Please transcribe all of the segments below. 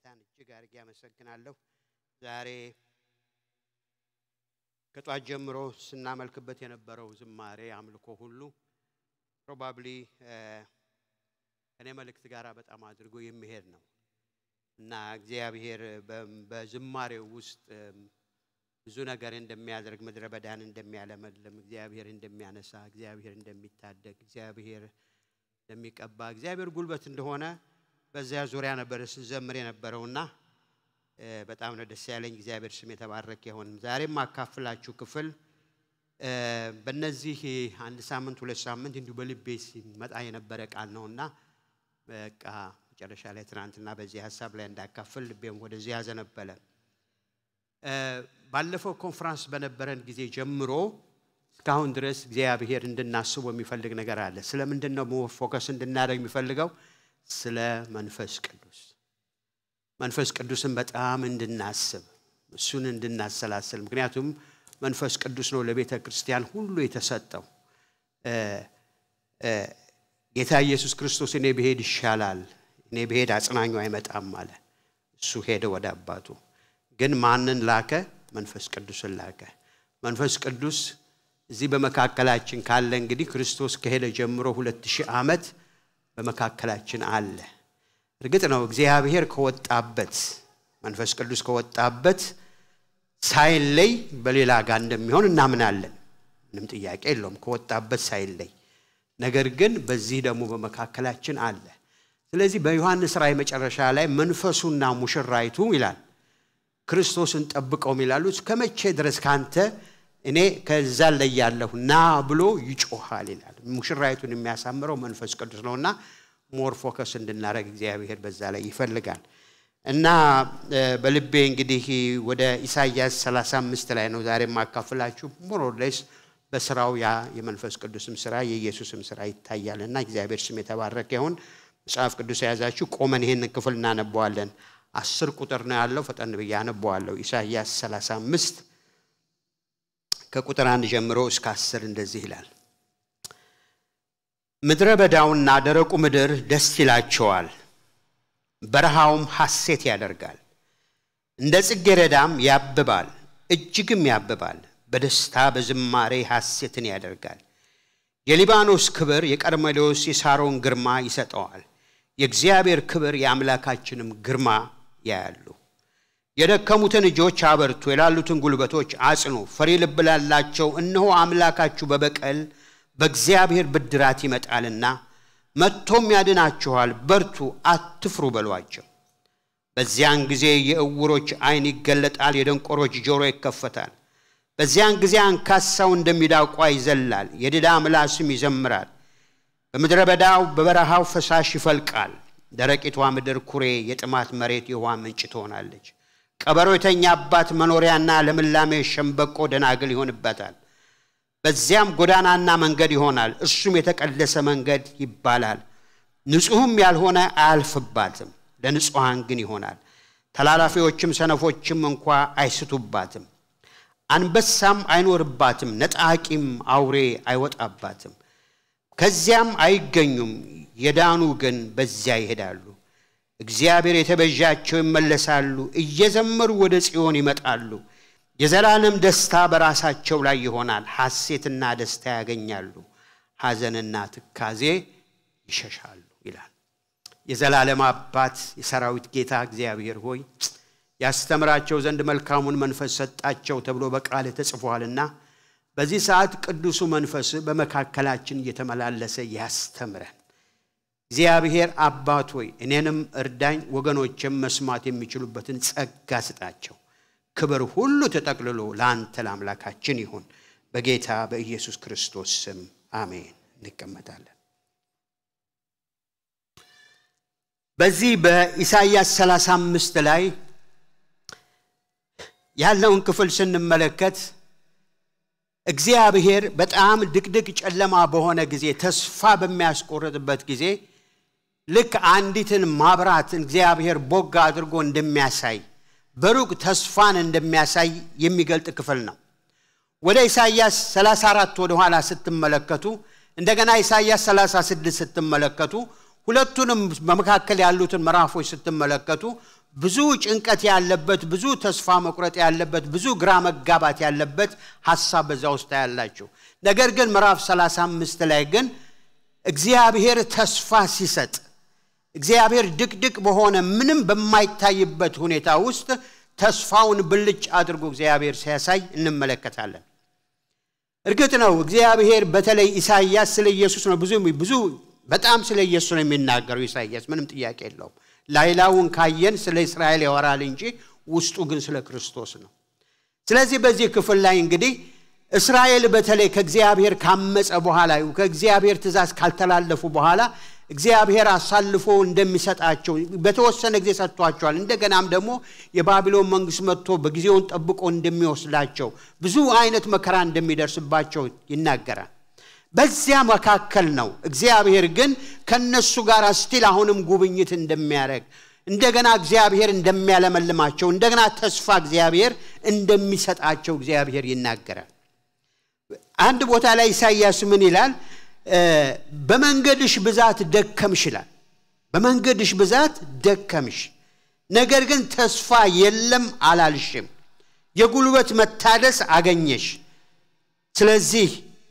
ጌታን እጅግ አድርጌ አመሰግናለሁ። ዛሬ ከጧት ጀምሮ ስናመልክበት የነበረው ዝማሬ አምልኮ ሁሉ ፕሮባብሊ ከኔ መልእክት ጋር በጣም አድርጎ የሚሄድ ነው እና እግዚአብሔር በዝማሬው ውስጥ ብዙ ነገር እንደሚያደርግ ምድረ በዳን እንደሚያለመልም እግዚአብሔር እንደሚያነሳ እግዚአብሔር እንደሚታደግ እግዚአብሔር እንደሚቀባ እግዚአብሔር ጉልበት እንደሆነ በዚያ ዙሪያ ነበር ስንዘምር የነበረውና በጣም ነው ደስ ያለኝ። እግዚአብሔር ስም የተባረከ ይሁን። ዛሬም አካፍላችሁ ክፍል በእነዚህ አንድ ሳምንት ሁለት ሳምንት እንዲሁ በልቤ ሲመጣ የነበረ ቃል ነውና በቃ መጨረሻ ላይ ትናንትና በዚህ ሀሳብ ላይ እንዳካፍል ልቤም ወደዚህ ያዘነበለ። ባለፈው ኮንፈራንስ በነበረን ጊዜ ጀምሮ እስካሁን ድረስ እግዚአብሔር እንድናስቡ የሚፈልግ ነገር አለ። ስለምንድን ነው ፎከስ እንድናደርግ የሚፈልገው? ስለ መንፈስ ቅዱስ መንፈስ ቅዱስን በጣም እንድናስብ እሱን እንድናሰላስል። ምክንያቱም መንፈስ ቅዱስ ነው ለቤተ ክርስቲያን ሁሉ የተሰጠው። ጌታ ኢየሱስ ክርስቶስ እኔ ብሄድ ይሻላል፣ እኔ ብሄድ አጽናኙ አይመጣም አለ። እሱ ሄደ ወደ አባቱ። ግን ማንን ላከ? መንፈስ ቅዱስን ላከ። መንፈስ ቅዱስ እዚህ በመካከላችን ካለ እንግዲህ ክርስቶስ ከሄደ ጀምሮ ሁለት ሺህ ዓመት በመካከላችን አለ። እርግጥ ነው እግዚአብሔር ከወጣበት መንፈስ ቅዱስ ከወጣበት ሳይለይ በሌላ ጋር እንደሚሆን እናምናለን። ምንም ጥያቄ የለውም። ከወጣበት ሳይለይ ነገር ግን በዚህ ደግሞ በመካከላችን አለ። ስለዚህ በዮሐንስ ራእይ መጨረሻ ላይ መንፈሱና ሙሽራይቱ ይላል ክርስቶስን ጠብቀው ይላሉ እስከ መቼ ድረስ ካንተ እኔ ከዛ ላይ ያለሁ ና ብሎ ይጮሃል ይላል። ሙሽራይቱን የሚያሳምረው መንፈስ ቅዱስ ነውና ሞር ፎከስ እንድናደረግ እግዚአብሔር በዛ ላይ ይፈልጋል እና በልቤ እንግዲህ ወደ ኢሳይያስ 35 ላይ ነው ዛሬ የማካፍላችሁ። ሞሮሌስ በስራው ያ የመንፈስ ቅዱስም ስራ የኢየሱስም ስራ ይታያል እና እግዚአብሔር ስም የተባረከ ይሁን። መጽሐፍ ቅዱስ የያዛችሁ ቆመን ይህንን ክፍል እናነበዋለን። አስር ቁጥር ነው ያለው። ፈጠን ብዬ አነበዋለሁ። ኢሳይያስ 35 ከቁጥር አንድ ጀምሮ እስከ አስር እንደዚህ ይላል። ምድረ በዳውና ደረቁ ምድር ደስ ይላቸዋል፣ በረሃውም ሐሴት ያደርጋል። እንደ ጽጌረዳም ያብባል፣ እጅግም ያብባል። በደስታ በዝማሬ ሐሴትን ያደርጋል። የሊባኖስ ክብር የቀርሜሎስ የሳሮን ግርማ ይሰጠዋል። የእግዚአብሔር ክብር የአምላካችንም ግርማ ያያሉ። የደከሙትን እጆች አበርቱ፣ የላሉትን ጉልበቶች አጽኑ። ፈሪ ልብ ላላቸው እነሆ አምላካችሁ በበቀል በእግዚአብሔር ብድራት ይመጣልና መጥቶም ያድናችኋል። በርቱ፣ አትፍሩ በሏቸው። በዚያን ጊዜ የእውሮች ዓይን ይገለጣል፣ የደንቆሮች ጆሮ ይከፈታል። በዚያን ጊዜ አንካሳው እንደሚዳቋ ይዘላል፣ የድዳ ምላስም ይዘምራል። በምድረ በዳው በበረሃው ፈሳሽ ይፈልቃል። ደረቂቷ ምድር ኩሬ፣ የጥማት መሬት የውሃ ምንጭ ትሆናለች። ቀበሮ የተኛባት መኖሪያና ለምላሜ ሸምበቆ ደናግል ይሆንበታል። በዚያም ጎዳናና መንገድ ይሆናል፣ እርሱም የተቀደሰ መንገድ ይባላል። ንጹሕም ያልሆነ አያልፍባትም፣ ለንጹሐን ግን ይሆናል። ተላላፊዎችም ሰነፎችም እንኳ አይስቱባትም። አንበሳም አይኖርባትም፣ ነጣቂም አውሬ አይወጣባትም። ከዚያም አይገኙም፣ የዳኑ ግን በዚያ ይሄዳሉ። እግዚአብሔር የተቤዣቸው ይመለሳሉ፣ እየዘመሩ ወደ ጽዮን ይመጣሉ። የዘላለም ደስታ በራሳቸው ላይ ይሆናል፣ ሐሴትና ደስታ ያገኛሉ፣ ሐዘንና ትካዜ ይሸሻሉ ይላል። የዘላለም አባት የሰራዊት ጌታ እግዚአብሔር ሆይ ያስተምራቸው ዘንድ መልካሙን መንፈስ ሰጣቸው ተብሎ በቃል ተጽፏልና በዚህ ሰዓት ቅዱሱ መንፈስ በመካከላችን እየተመላለሰ ያስተምረን። እግዚአብሔር አባት ሆይ እኔንም እርዳኝ፣ ወገኖችም መስማት የሚችሉበትን ጸጋ ስጣቸው። ክብር ሁሉ ተጠቅልሎ ለአንተ ለአምላካችን ይሁን፣ በጌታ በኢየሱስ ክርስቶስ ስም አሜን። እንቀመጣለን። በዚህ በኢሳይያስ 35 ላይ ያለውን ክፍል ስንመለከት እግዚአብሔር በጣም ድቅድቅ ጨለማ በሆነ ጊዜ ተስፋ በሚያስቆርጥበት ጊዜ ልክ አንዲትን ማብራት እግዚአብሔር ቦጋ አድርጎ እንደሚያሳይ በሩቅ ተስፋን እንደሚያሳይ የሚገልጥ ክፍል ነው። ወደ ኢሳይያስ 34 ወደ ኋላ ስትመለከቱ እንደገና ኢሳይያስ 36 ስትመለከቱ ሁለቱንም በመካከል ያሉትን ምዕራፎች ስትመለከቱ ብዙ ጭንቀት ያለበት፣ ብዙ ተስፋ መቁረጥ ያለበት፣ ብዙ ግራ መጋባት ያለበት ሀሳብ በዛ ውስጥ ያላችሁ። ነገር ግን ምዕራፍ 35 ላይ ግን እግዚአብሔር ተስፋ ሲሰጥ እግዚአብሔር ድቅድቅ በሆነ ምንም በማይታይበት ሁኔታ ውስጥ ተስፋውን ብልጭ አድርጎ እግዚአብሔር ሲያሳይ እንመለከታለን። እርግጥ ነው እግዚአብሔር በተለይ ኢሳይያስ ስለ ኢየሱስ ነው ብዙ ብዙ በጣም ስለ ኢየሱስ ነው የሚናገረው ኢሳይያስ፣ ምንም ጥያቄ የለውም። ላይላውን ካየን ስለ እስራኤል ያወራል እንጂ ውስጡ ግን ስለ ክርስቶስ ነው። ስለዚህ በዚህ ክፍል ላይ እንግዲህ እስራኤል በተለይ ከእግዚአብሔር ካመፀ በኋላ ከእግዚአብሔር ትእዛዝ ካልተላለፉ በኋላ እግዚአብሔር አሳልፎ እንደሚሰጣቸው በተወሰነ ጊዜ ሰጥቷቸዋል። እንደገናም ደግሞ የባቢሎን መንግስት መጥቶ በጊዜውን ጠብቆ እንደሚወስዳቸው ብዙ አይነት መከራ እንደሚደርስባቸው ይናገራል። በዚያ መካከል ነው እግዚአብሔር ግን ከነሱ ጋር ስቲል አሁንም ጉብኝት እንደሚያደርግ እንደገና እግዚአብሔር እንደሚያለመልማቸው እንደገና ተስፋ እግዚአብሔር እንደሚሰጣቸው እግዚአብሔር ይናገራል። አንድ ቦታ ላይ ኢሳይያስ ምን ይላል? በመንገድሽ ብዛት ደከምሽ ይላል። በመንገድሽ ብዛት ደከምሽ፣ ነገር ግን ተስፋ የለም አላልሽም። የጉልበት መታደስ አገኘሽ፣ ስለዚህ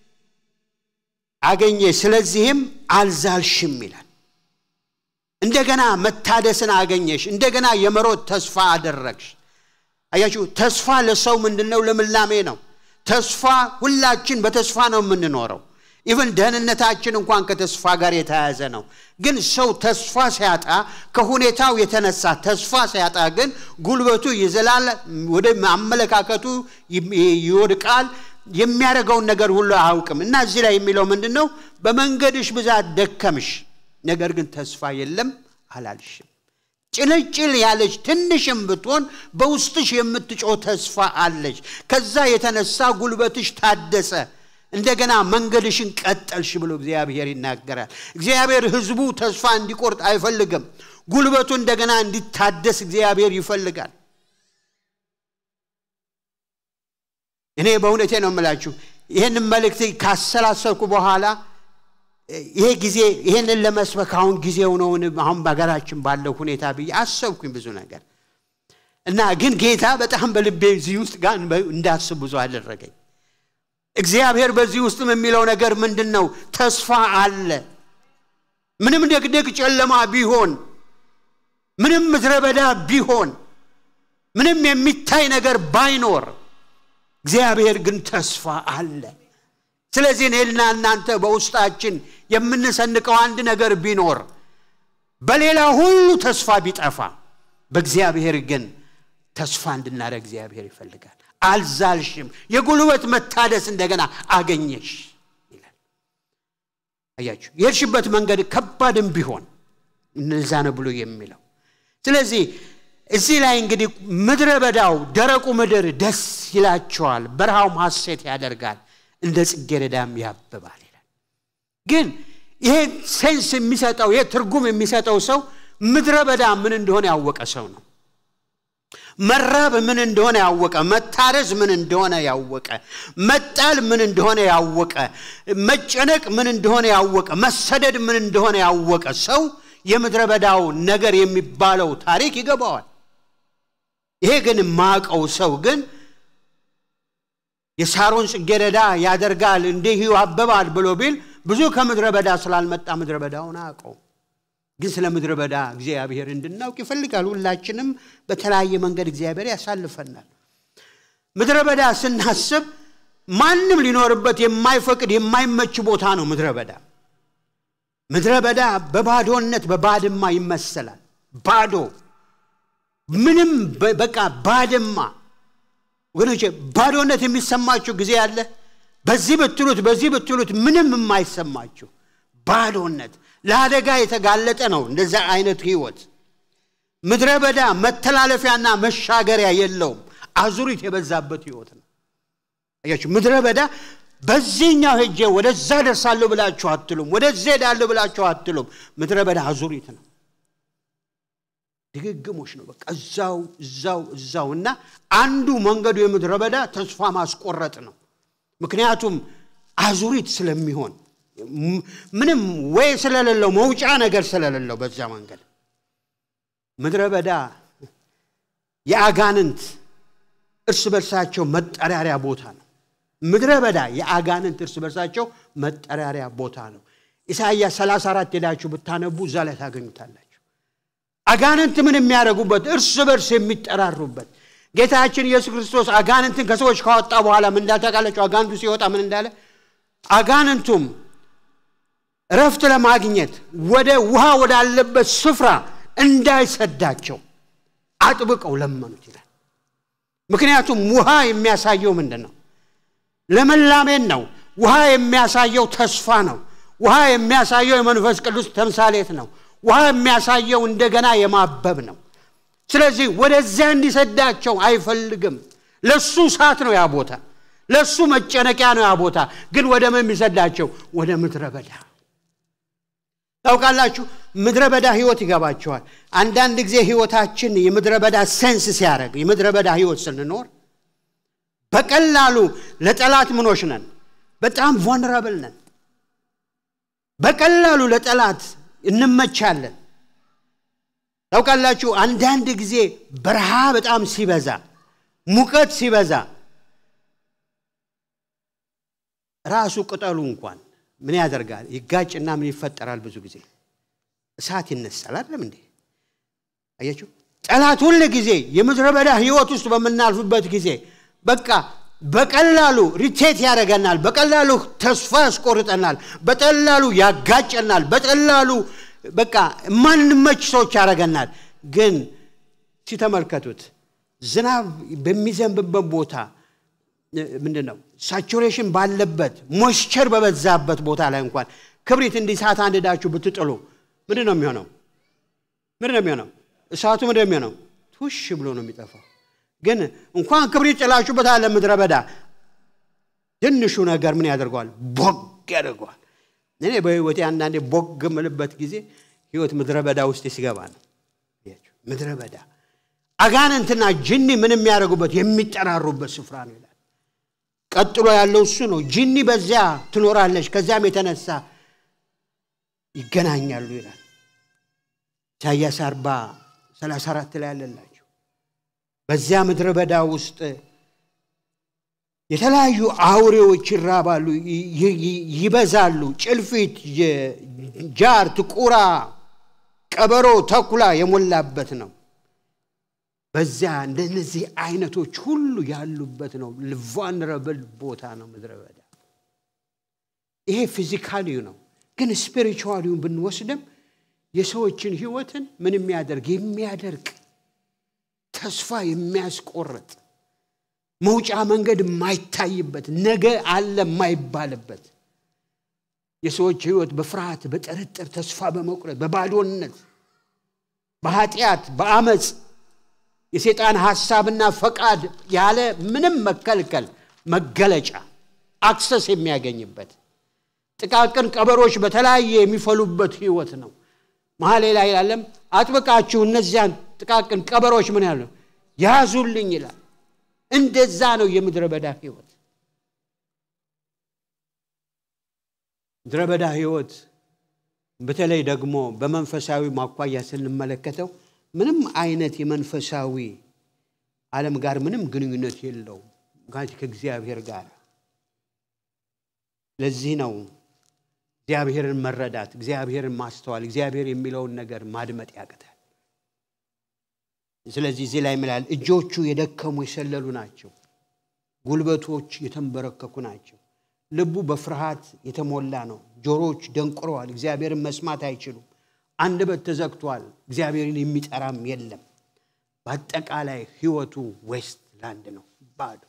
አገኘሽ፣ ስለዚህም አልዛልሽም ይላል። እንደገና መታደስን አገኘሽ፣ እንደገና የመሮጥ ተስፋ አደረግሽ። አያችሁ፣ ተስፋ ለሰው ምንድን ነው? ልምላሜ ነው። ተስፋ ሁላችን በተስፋ ነው የምንኖረው። ኢቨን ደህንነታችን እንኳን ከተስፋ ጋር የተያያዘ ነው። ግን ሰው ተስፋ ሲያጣ ከሁኔታው የተነሳ ተስፋ ሲያጣ ግን ጉልበቱ ይዘላል፣ ወደ አመለካከቱ ይወድቃል፣ የሚያደርገውን ነገር ሁሉ አያውቅም። እና እዚህ ላይ የሚለው ምንድን ነው? በመንገድሽ ብዛት ደከምሽ፣ ነገር ግን ተስፋ የለም አላልሽም። ጭልጭል ያለች ትንሽም ብትሆን በውስጥሽ የምትጮህ ተስፋ አለች። ከዛ የተነሳ ጉልበትሽ ታደሰ። እንደገና መንገድሽን ቀጠልሽ ብሎ እግዚአብሔር ይናገራል። እግዚአብሔር ሕዝቡ ተስፋ እንዲቆርጥ አይፈልግም። ጉልበቱ እንደገና እንዲታደስ እግዚአብሔር ይፈልጋል። እኔ በእውነቴ ነው የምላችሁ ይህንን መልእክት ካሰላሰልኩ በኋላ ይሄ ጊዜ ይህንን ለመስበክ አሁን ጊዜው ነውን? አሁን በሀገራችን ባለው ሁኔታ ብዬ አሰብኩኝ ብዙ ነገር እና ግን ጌታ በጣም በልቤ እዚህ ውስጥ ጋር እንዳስብ ብዙ አደረገኝ። እግዚአብሔር በዚህ ውስጥም የሚለው ነገር ምንድን ነው? ተስፋ አለ። ምንም ድቅድቅ ጨለማ ቢሆን፣ ምንም ምድረ በዳ ቢሆን፣ ምንም የሚታይ ነገር ባይኖር፣ እግዚአብሔር ግን ተስፋ አለ። ስለዚህ እኔና እናንተ በውስጣችን የምንሰንቀው አንድ ነገር ቢኖር በሌላ ሁሉ ተስፋ ቢጠፋ በእግዚአብሔር ግን ተስፋ እንድናደርግ እግዚአብሔር ይፈልጋል። አልዛልሽም፣ የጉልበት መታደስ እንደገና አገኘሽ ይላል። አያችሁ፣ የሄድሽበት መንገድ ከባድም ቢሆን እነዛ ነው ብሎ የሚለው። ስለዚህ እዚህ ላይ እንግዲህ ምድረ በዳው ደረቁ ምድር ደስ ይላቸዋል፣ በረሃውም ሐሴት ያደርጋል እንደ ጽጌረዳም ያብባል ይላል። ግን ይሄ ሴንስ የሚሰጠው ይሄ ትርጉም የሚሰጠው ሰው ምድረ በዳ ምን እንደሆነ ያወቀ ሰው ነው። መራብ ምን እንደሆነ ያወቀ፣ መታረዝ ምን እንደሆነ ያወቀ፣ መጣል ምን እንደሆነ ያወቀ፣ መጨነቅ ምን እንደሆነ ያወቀ፣ መሰደድ ምን እንደሆነ ያወቀ ሰው የምድረ በዳው ነገር የሚባለው ታሪክ ይገባዋል። ይሄ ግን ማቀው ሰው ግን የሳሮን ጽጌረዳ ያደርጋል እንዲህ ያብባል ብሎ ቢል ብዙ ከምድረ በዳ ስላልመጣ ምድረ በዳውን አያውቀው። ግን ስለ ምድረ በዳ እግዚአብሔር እንድናውቅ ይፈልጋል። ሁላችንም በተለያየ መንገድ እግዚአብሔር ያሳልፈናል። ምድረ በዳ ስናስብ ማንም ሊኖርበት የማይፈቅድ የማይመች ቦታ ነው ምድረ በዳ። ምድረ በዳ በባዶነት በባድማ ይመሰላል። ባዶ ምንም በቃ ባድማ ወገኖቼ ባዶነት የሚሰማችሁ ጊዜ አለ። በዚህ ብትሉት በዚህ ብትሉት ምንም የማይሰማችሁ ባዶነት፣ ለአደጋ የተጋለጠ ነው። እንደዛ አይነት ህይወት ምድረ በዳ መተላለፊያና መሻገሪያ የለውም። አዙሪት የበዛበት ህይወት ነው። አያችሁ፣ ምድረ በዳ በዚህኛው ሄጄ ወደዛ ደርሳለሁ ብላችሁ አትሉም። ወደዚህ ሄዳለሁ ብላችሁ አትሉም። ምድረ በዳ አዙሪት ነው። ድግግሞች ነው። በቃ እዛው እዛው እዛው እና አንዱ መንገዱ የምድረ በዳ ተስፋ ማስቆረጥ ነው። ምክንያቱም አዙሪት ስለሚሆን ምንም ወይ ስለሌለው መውጫ ነገር ስለሌለው በዛ መንገድ ምድረ በዳ የአጋንንት እርስ በርሳቸው መጠራሪያ ቦታ ነው። ምድረ በዳ የአጋንንት እርስ በርሳቸው መጠራሪያ ቦታ ነው። ኢሳይያስ 34 ሄዳችሁ ብታነቡ እዛ ላይ ታገኙታላችሁ። አጋንንት ምን የሚያደርጉበት እርስ በርስ የሚጠራሩበት ጌታችን ኢየሱስ ክርስቶስ አጋንንትን ከሰዎች ካወጣ በኋላ ምን እንዳልታውቃላችሁ? አጋንንቱ ሲወጣ ምን እንዳለ አጋንንቱም እረፍት ለማግኘት ወደ ውሃ ወዳለበት ስፍራ እንዳይሰዳቸው አጥብቀው ለመኑት ይላል። ምክንያቱም ውሃ የሚያሳየው ምንድን ነው? ለመላሜን ነው። ውሃ የሚያሳየው ተስፋ ነው። ውሃ የሚያሳየው የመንፈስ ቅዱስ ተምሳሌት ነው። ውሃ የሚያሳየው እንደገና የማበብ ነው። ስለዚህ ወደዚያ እንዲሰዳቸው አይፈልግም። ለሱ እሳት ነው ያ ቦታ፣ ለሱ መጨነቂያ ነው ያ ቦታ። ግን ወደ ምን የሚሰዳቸው? ወደ ምድረ በዳ ታውቃላችሁ። ምድረ በዳ ህይወት ይገባቸዋል። አንዳንድ ጊዜ ህይወታችን የምድረ በዳ ሴንስ ሲያደርግ የምድረ በዳ ህይወት ስንኖር በቀላሉ ለጠላት ምኖች ነን። በጣም ቮንረብል ነን። በቀላሉ ለጠላት እንመቻለን። ታውቃላችሁ አንዳንድ ጊዜ በረሃ በጣም ሲበዛ፣ ሙቀት ሲበዛ ራሱ ቅጠሉ እንኳን ምን ያደርጋል? ይጋጭና ምን ይፈጠራል? ብዙ ጊዜ እሳት ይነሳል። አይደለም እንዴ? አያችሁ፣ ጠላት ሁል ጊዜ የምድረ በዳ ህይወት ውስጥ በምናልፍበት ጊዜ በቃ በቀላሉ ሪቴት ያደርገናል። በቀላሉ ተስፋ ያስቆርጠናል። በቀላሉ ያጋጨናል። በቀላሉ በቃ ማንመች ሰዎች ያደርገናል። ግን ሲተመልከቱት ዝናብ በሚዘንብበት ቦታ ምንድን ነው ሳቹሬሽን ባለበት ሞይስቸር በበዛበት ቦታ ላይ እንኳን ክብሪት እንዲህ እሳት አንድዳችሁ ብትጥሉ ምንድን ነው የሚሆነው? ምንድን ነው የሚሆነው? እሳቱ ምንድን ነው የሚሆነው? ቱሽ ብሎ ነው የሚጠፋው። ግን እንኳን ክብሪት ጥላችሁበት አለ ምድረ በዳ ትንሹ ነገር ምን ያደርገዋል? ቦግ ያደርገዋል። እኔ በህይወቴ አንዳንዴ ቦግ ምልበት ጊዜ ህይወት ምድረ በዳ ውስጥ ሲገባ ነው። ምድረ በዳ አጋንንትና ጅኒ ምን የሚያደርጉበት የሚጠራሩበት ስፍራ ነው ይላል። ቀጥሎ ያለው እሱ ነው። ጅኒ በዚያ ትኖራለች፣ ከዚያም የተነሳ ይገናኛሉ ይላል። ኢሳያስ 40 34 ላይ ያለላቸው በዚያ ምድረ በዳ ውስጥ የተለያዩ አውሬዎች ይራባሉ፣ ይበዛሉ። ጭልፊት፣ ጃርት፣ ቁራ፣ ቀበሮ፣ ተኩላ የሞላበት ነው። በዚያ እንደነዚህ አይነቶች ሁሉ ያሉበት ነው። ቫልነረብል ቦታ ነው ምድረ በዳ። ይሄ ፊዚካሊው ነው። ግን ስፒሪቹዋሊውን ብንወስድም የሰዎችን ህይወትን ምን የሚያደርግ የሚያደርግ ተስፋ የሚያስቆርጥ መውጫ መንገድ የማይታይበት ነገ አለ የማይባልበት የሰዎች ህይወት በፍርሃት በጥርጥር ተስፋ በመቁረጥ በባዶነት በኃጢአት በአመፅ የሴጣን ሐሳብና ፈቃድ ያለ ምንም መከልከል መገለጫ አክሰስ የሚያገኝበት ጥቃቅን ቀበሮች በተለያየ የሚፈሉበት ህይወት ነው። መሀሌ ላይ ይላለም አጥብቃችሁ እነዚያን ጥቃቅን ቀበሮች ምን ያሉ ያዙልኝ ይላል። እንደዛ ነው የምድረ በዳ ህይወት። ምድረ በዳ ህይወት በተለይ ደግሞ በመንፈሳዊ ማኳያ ስንመለከተው ምንም አይነት የመንፈሳዊ ዓለም ጋር ምንም ግንኙነት የለውም ከእግዚአብሔር ጋር። ለዚህ ነው እግዚአብሔርን መረዳት፣ እግዚአብሔርን ማስተዋል፣ እግዚአብሔር የሚለውን ነገር ማድመጥ ያቅታል። ስለዚህ እዚህ ላይ ምላል እጆቹ የደከሙ የሰለሉ ናቸው፣ ጉልበቶች የተንበረከኩ ናቸው። ልቡ በፍርሃት የተሞላ ነው። ጆሮዎች ደንቁረዋል፣ እግዚአብሔርን መስማት አይችሉም። አንደበት ተዘግቷል፣ እግዚአብሔርን የሚጠራም የለም። በአጠቃላይ ህይወቱ ዌስት ላንድ ነው፣ ባዶ።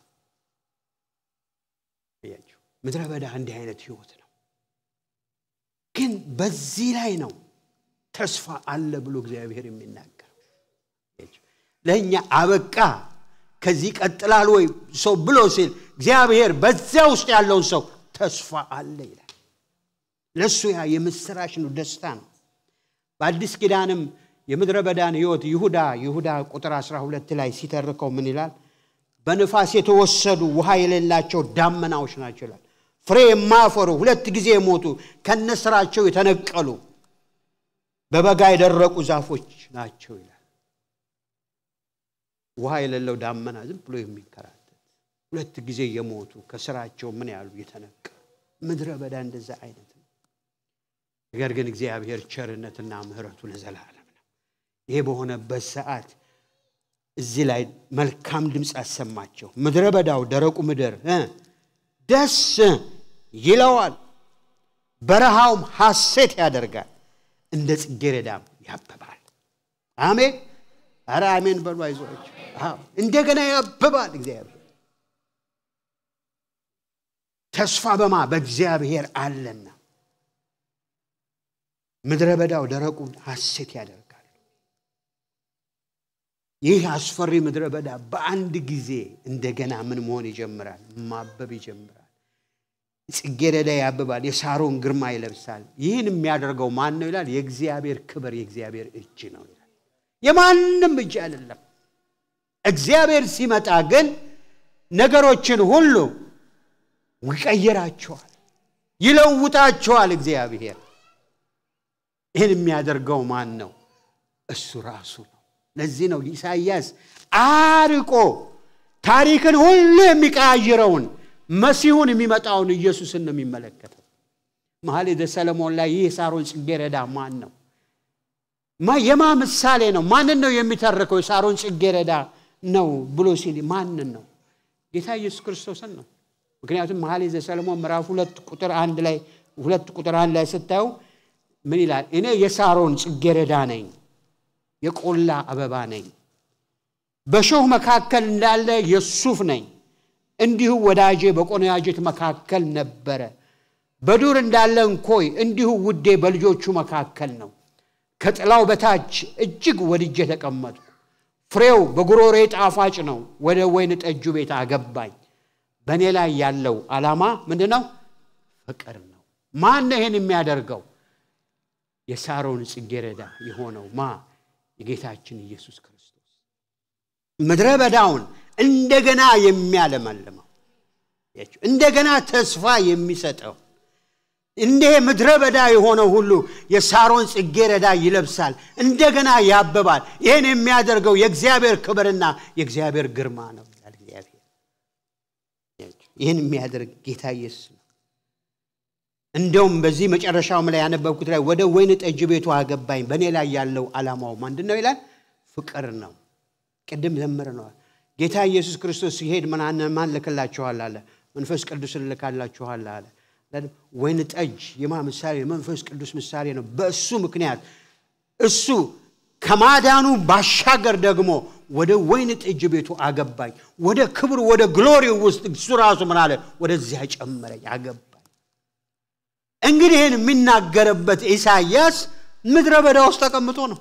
ምድረ በዳ እንዲህ አይነት ህይወት ነው። ግን በዚህ ላይ ነው ተስፋ አለ ብሎ እግዚአብሔር የሚናገር ለእኛ አበቃ ከዚህ ቀጥላል ወይ ሰው ብሎ ሲል እግዚአብሔር በዚያ ውስጥ ያለውን ሰው ተስፋ አለ ይላል። ለእሱ ያ የምስራች ነው፣ ደስታ ነው። በአዲስ ኪዳንም የምድረ በዳን ህይወት ይሁዳ ይሁዳ ቁጥር 12 ላይ ሲተርከው ምን ይላል? በንፋስ የተወሰዱ ውሃ የሌላቸው ዳመናዎች ናቸው ይላል። ፍሬ የማያፈሩ ሁለት ጊዜ የሞቱ ከነስራቸው የተነቀሉ በበጋ የደረቁ ዛፎች ናቸው ይላል። ውሃ የሌለው ዳመና ዝም ብሎ የሚንከራተት ሁለት ጊዜ የሞቱ ከስራቸው ምን ያሉ የተነቀሉ ምድረ በዳ እንደዛ አይነት ነው። ነገር ግን እግዚአብሔር ቸርነትና ምሕረቱ ለዘላለም ነው። ይሄ በሆነበት ሰዓት እዚህ ላይ መልካም ድምፅ አሰማቸው። ምድረ በዳው ደረቁ ምድር እ ደስ ይለዋል፣ በረሃውም ሐሴት ያደርጋል፣ እንደ ጽጌረዳም ያብባል። አሜን። ኧረ አሜን በሉ አይዞች። እንደገና ያብባል እግዚአብሔር ተስፋ በማ በእግዚአብሔር አለና ምድረ በዳው ደረቁን ሐሴት ያደርጋል። ይህ አስፈሪ ምድረ በዳ በአንድ ጊዜ እንደገና ምን መሆን ይጀምራል? ማበብ ይጀምራል። ጽጌረዳ ያብባል፣ የሳሮን ግርማ ይለብሳል። ይህን የሚያደርገው ማን ነው ይላል? የእግዚአብሔር ክብር የእግዚአብሔር እጅ ነው ይላል። የማንም እጅ አይደለም። እግዚአብሔር ሲመጣ ግን ነገሮችን ሁሉ ይቀይራቸዋል፣ ይለውጣቸዋል። እግዚአብሔር ይህን የሚያደርገው ማን ነው? እሱ ራሱ ነው። ለዚህ ነው ኢሳይያስ አርቆ ታሪክን ሁሉ የሚቀያይረውን መሲሁን የሚመጣውን ኢየሱስን ነው የሚመለከተው። መኃልየ ሰለሞን ላይ ይህ የሳሮን ጽጌረዳ ማን ነው? የማ ምሳሌ ነው? ማንን ነው የሚተርከው? የሳሮን ጽጌረዳ ነው ብሎ ሲል ማንን ነው? ጌታ ኢየሱስ ክርስቶስን ነው። ምክንያቱም መኃልየ ሰለሞን ምዕራፍ ሁለት ቁጥር አንድ ላይ ሁለት ቁጥር አንድ ላይ ስታዩ ምን ይላል? እኔ የሳሮን ጽጌረዳ ነኝ፣ የቆላ አበባ ነኝ፣ በሾህ መካከል እንዳለ የሱፍ ነኝ። እንዲሁ ወዳጄ በቆነጃጅት መካከል ነበረ። በዱር እንዳለ እንኮይ እንዲሁ ውዴ በልጆቹ መካከል ነው። ከጥላው በታች እጅግ ወድጄ ተቀመጥኩ። ፍሬው በጉሮሬ ጣፋጭ ነው። ወደ ወይን ጠጁ ቤት አገባኝ። በእኔ ላይ ያለው ዓላማ ምንድን ነው? ፍቅር ነው። ማን ነው ይህን የሚያደርገው? የሳሮን ጽጌረዳ የሆነው ማ የጌታችን ኢየሱስ ክርስቶስ ምድረ በዳውን እንደገና የሚያለመልመው እንደገና ተስፋ የሚሰጠው እንደ ምድረ በዳ የሆነው ሁሉ የሳሮን ጽጌረዳ ይለብሳል፣ እንደገና ያብባል። ይህን የሚያደርገው የእግዚአብሔር ክብርና የእግዚአብሔር ግርማ ነው ይላል እግዚአብሔር። ይህን የሚያደርግ ጌታ ኢየሱስ ነው። እንደውም በዚህ መጨረሻውም ላይ ያነበብኩት ላይ ወደ ወይን ጠጅ ቤቱ አገባኝ። በእኔ ላይ ያለው ዓላማው ምንድን ነው ይላል? ፍቅር ነው። ቅድም ዘምረነዋል። ጌታ ኢየሱስ ክርስቶስ ሲሄድ ማን ልክላችኋል አለ? መንፈስ ቅዱስ ልካላችኋል አለ። ወይን ጠጅ የማ ምሳሌ? የመንፈስ ቅዱስ ምሳሌ ነው። በእሱ ምክንያት እሱ ከማዳኑ ባሻገር ደግሞ ወደ ወይን ጠጅ ቤቱ አገባኝ። ወደ ክብሩ ወደ ግሎሪው ውስጥ እሱ ራሱ ምን አለ? ወደዚያ ጨመረኝ፣ አገባኝ። እንግዲህ ይህን የሚናገርበት ኢሳይያስ ምድረ በዳ ውስጥ ተቀምጦ ነው።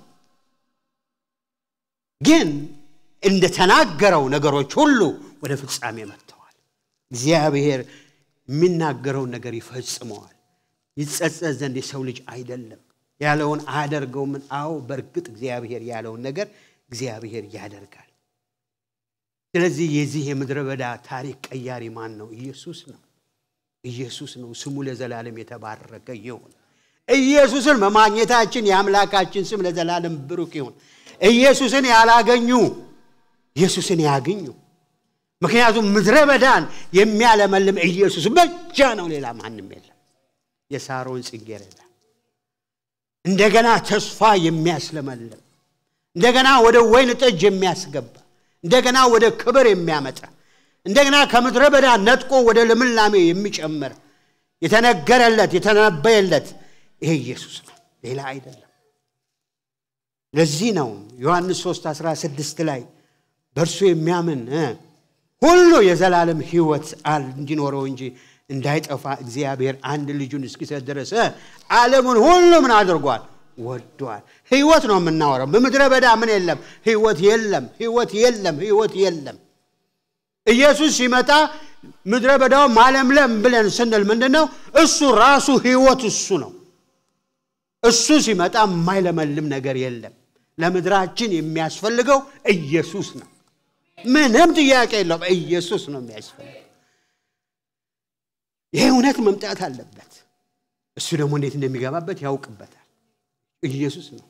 ግን እንደተናገረው ነገሮች ሁሉ ወደ ፍጻሜ መጥተዋል። እግዚአብሔር የሚናገረውን ነገር ይፈጽመዋል። ይጸጸት ዘንድ የሰው ልጅ አይደለም ያለውን አያደርገውምን? አዎ በእርግጥ እግዚአብሔር ያለውን ነገር እግዚአብሔር ያደርጋል። ስለዚህ የዚህ የምድረ በዳ ታሪክ ቀያሪ ማን ነው? ኢየሱስ ነው። ኢየሱስ ነው። ስሙ ለዘላለም የተባረከ ይሁን። ኢየሱስን በማግኘታችን የአምላካችን ስም ለዘላለም ብሩክ ይሁን። ኢየሱስን ያላገኙ ኢየሱስን ያግኙ። ምክንያቱም ምድረ በዳን የሚያለመልም ኢየሱስ ብቻ ነው፣ ሌላ ማንም የለም። የሳሮን ጽጌረዳ እንደገና ተስፋ የሚያስለመልም እንደገና ወደ ወይን ጠጅ የሚያስገባ እንደገና ወደ ክብር የሚያመጣ እንደገና ከምድረ በዳ ነጥቆ ወደ ልምላሜ የሚጨምር የተነገረለት የተነበየለት ይሄ ኢየሱስ ነው፣ ሌላ አይደለም። ለዚህ ነው ዮሐንስ 3 16 ላይ በእርሱ የሚያምን ሁሉ የዘላለም ሕይወት እንዲኖረው እንጂ እንዳይጠፋ እግዚአብሔር አንድ ልጁን እስኪሰጥ ድረስ ዓለሙን ሁሉ ምን አድርጓል? ወዷል። ሕይወት ነው የምናወራው። በምድረ በዳ ምን የለም? ሕይወት የለም፣ ሕይወት የለም፣ ሕይወት የለም። ኢየሱስ ሲመጣ ምድረ በዳው ማለምለም ብለን ስንል ምንድን ነው? እሱ ራሱ ሕይወት እሱ ነው። እሱ ሲመጣ የማይለመልም ነገር የለም። ለምድራችን የሚያስፈልገው ኢየሱስ ነው። ምንም ጥያቄ የለውም። ኢየሱስ ነው የሚያስፈልገው። ይሄ እውነት መምጣት አለበት። እሱ ደግሞ እንዴት እንደሚገባበት ያውቅበታል። ኢየሱስ ነው።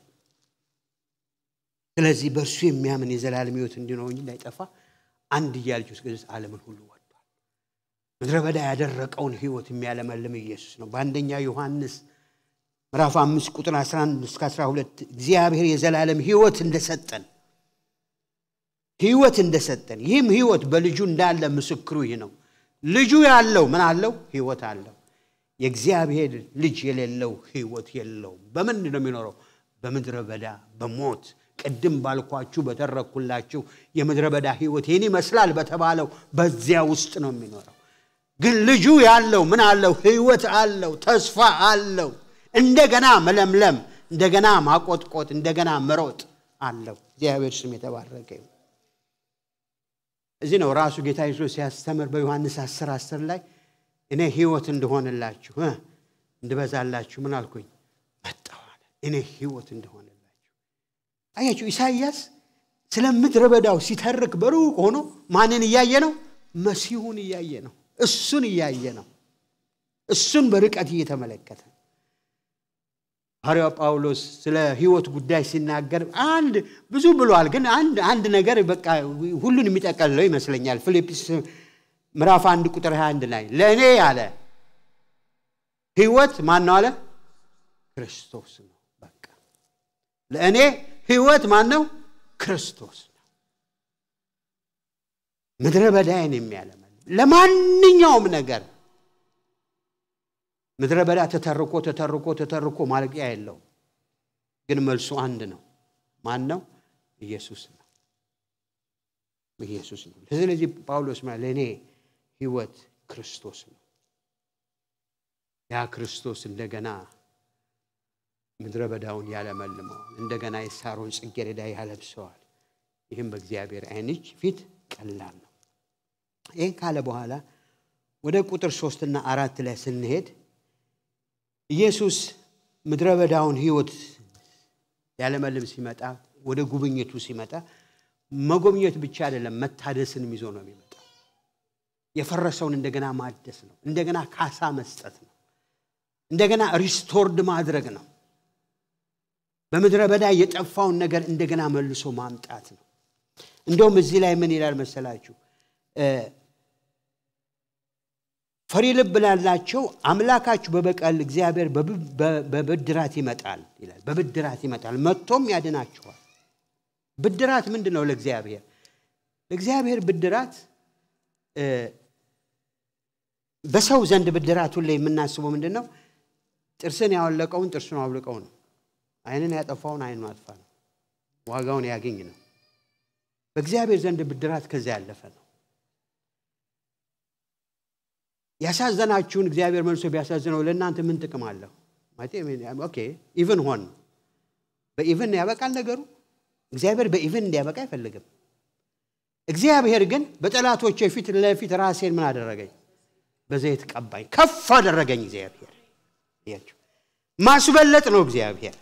ስለዚህ በእርሱ የሚያምን የዘላለም ሕይወት እንዲኖረው እንጂ እንዳይጠፋ አንድያ ልጁን እስከ ዓለምን ሁሉ ወዷል። ምድረ በዳ ያደረቀውን ሕይወት የሚያለመልም ኢየሱስ ነው። በአንደኛ ዮሐንስ ምዕራፍ አምስት ቁጥር 11 እስከ 12 እግዚአብሔር የዘላለም ሕይወት እንደሰጠን ሕይወት እንደሰጠን ይህም ሕይወት በልጁ እንዳለ ምስክሩ ይህ ነው። ልጁ ያለው ምን አለው? ሕይወት አለው። የእግዚአብሔር ልጅ የሌለው ሕይወት የለውም። በምንድን ነው የሚኖረው? በምድረ በዳ በሞት ቅድም ባልኳችሁ በተረኩላችሁ የምድረ በዳ ሕይወት ይህን ይመስላል በተባለው በዚያ ውስጥ ነው የሚኖረው። ግን ልጁ ያለው ምን አለው? ሕይወት አለው፣ ተስፋ አለው፣ እንደገና መለምለም፣ እንደገና ማቆጥቆጥ፣ እንደገና መሮጥ አለው። እግዚአብሔር ስም የተባረከ ይሁን። እዚህ ነው ራሱ ጌታ ኢየሱስ ሲያስተምር በዮሐንስ 10 10 ላይ እኔ ሕይወት እንደሆንላችሁ እንድበዛላችሁ ምን አልኩኝ መጣሁ አለ። እኔ ሕይወት እንደሆንላችሁ አያችሁ። ኢሳይያስ ስለ ምድረ በዳው ሲተርክ በሩቅ ሆኖ ማንን እያየ ነው? መሲሁን እያየ ነው። እሱን እያየ ነው። እሱን በርቀት እየተመለከተ ሐዋርያው ጳውሎስ ስለ ሕይወት ጉዳይ ሲናገር አንድ ብዙ ብሏል፣ ግን አንድ አንድ ነገር በቃ ሁሉን የሚጠቀልለው ይመስለኛል። ፊልጵስ ምዕራፍ አንድ ቁጥር 21 ላይ ለእኔ አለ ሕይወት ማን ነው አለ? ክርስቶስ ነው። በቃ ለእኔ ሕይወት ማን ነው? ክርስቶስ ነው። ምድረ በዳይን የሚያለመልም ለማንኛውም ነገር ምድረ በዳ ተተርኮ ተተርኮ ተተርኮ ማለቂያ የለው። ግን መልሱ አንድ ነው። ማን ነው? ኢየሱስ ነው። ኢየሱስ ነው። ስለዚህ ጳውሎስ ማለት ለእኔ ሕይወት ክርስቶስ ነው። ያ ክርስቶስ እንደገና ምድረ በዳውን ያለመልመዋል። እንደገና የሳሮን ጽጌረዳ ያለብሰዋል። ይህም በእግዚአብሔር ዓይኖች ፊት ቀላል ነው። ይህን ካለ በኋላ ወደ ቁጥር ሶስትና አራት ላይ ስንሄድ ኢየሱስ ምድረ በዳውን ሕይወት ያለመልም ሲመጣ ወደ ጉብኝቱ ሲመጣ መጎብኘት ብቻ አይደለም፣ መታደስንም ይዞ ነው የሚመጣው። የፈረሰውን እንደገና ማደስ ነው። እንደገና ካሳ መስጠት ነው። እንደገና ሪስቶርድ ማድረግ ነው። በምድረ በዳ የጠፋውን ነገር እንደገና መልሶ ማምጣት ነው። እንደውም እዚህ ላይ ምን ይላል መሰላችሁ? ፈሪ ልብ ላላቸው አምላካችሁ በበቀል እግዚአብሔር በብድራት ይመጣል ይላል። በብድራት ይመጣል መጥቶም ያድናችኋል። ብድራት ምንድን ነው? ለእግዚአብሔር ለእግዚአብሔር ብድራት በሰው ዘንድ ብድራት ሁሌ የምናስበው ምንድን ነው? ጥርስን ያወለቀውን ጥርሱን አውልቀው ነው። ዓይንን ያጠፋውን ዓይኑን አጥፋ ነው። ዋጋውን ያገኝ ነው። በእግዚአብሔር ዘንድ ብድራት ከዚያ ያለፈ ነው። ያሳዘናችሁን እግዚአብሔር መልሶ ቢያሳዝነው ለእናንተ ምን ጥቅም አለው? ኦኬ ኢቭን ሆን በኢቭን ያበቃል ነገሩ። እግዚአብሔር በኢቭን እንዲያበቃ አይፈልግም። እግዚአብሔር ግን በጠላቶች ፊት ለፊት ራሴን ምን አደረገኝ? በዘይት ቀባኝ፣ ከፍ አደረገኝ። እግዚአብሔር ማስበለጥ ነው። እግዚአብሔር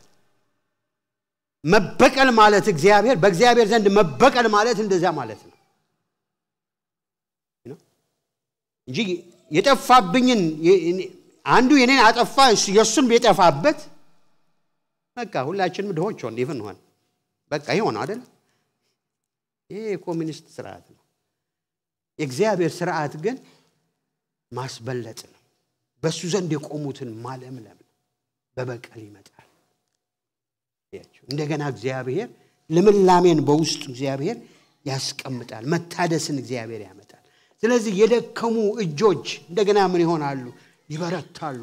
መበቀል ማለት እግዚአብሔር በእግዚአብሔር ዘንድ መበቀል ማለት እንደዚያ ማለት ነው እንጂ የጠፋብኝን አንዱ የኔን አጠፋ የእሱን የጠፋበት በቃ ሁላችንም ድሆች ሆን ይፍን ሆን በቃ ይህ ሆነ አደለ ይህ የኮሚኒስት ስርዓት ነው የእግዚአብሔር ስርዓት ግን ማስበለጥ ነው በእሱ ዘንድ የቆሙትን ማለምለም ነው በበቀል ይመጣል እንደገና እግዚአብሔር ልምላሜን በውስጡ እግዚአብሔር ያስቀምጣል መታደስን እግዚአብሔር ያመጣል ስለዚህ የደከሙ እጆች እንደገና ምን ይሆናሉ? ይበረታሉ።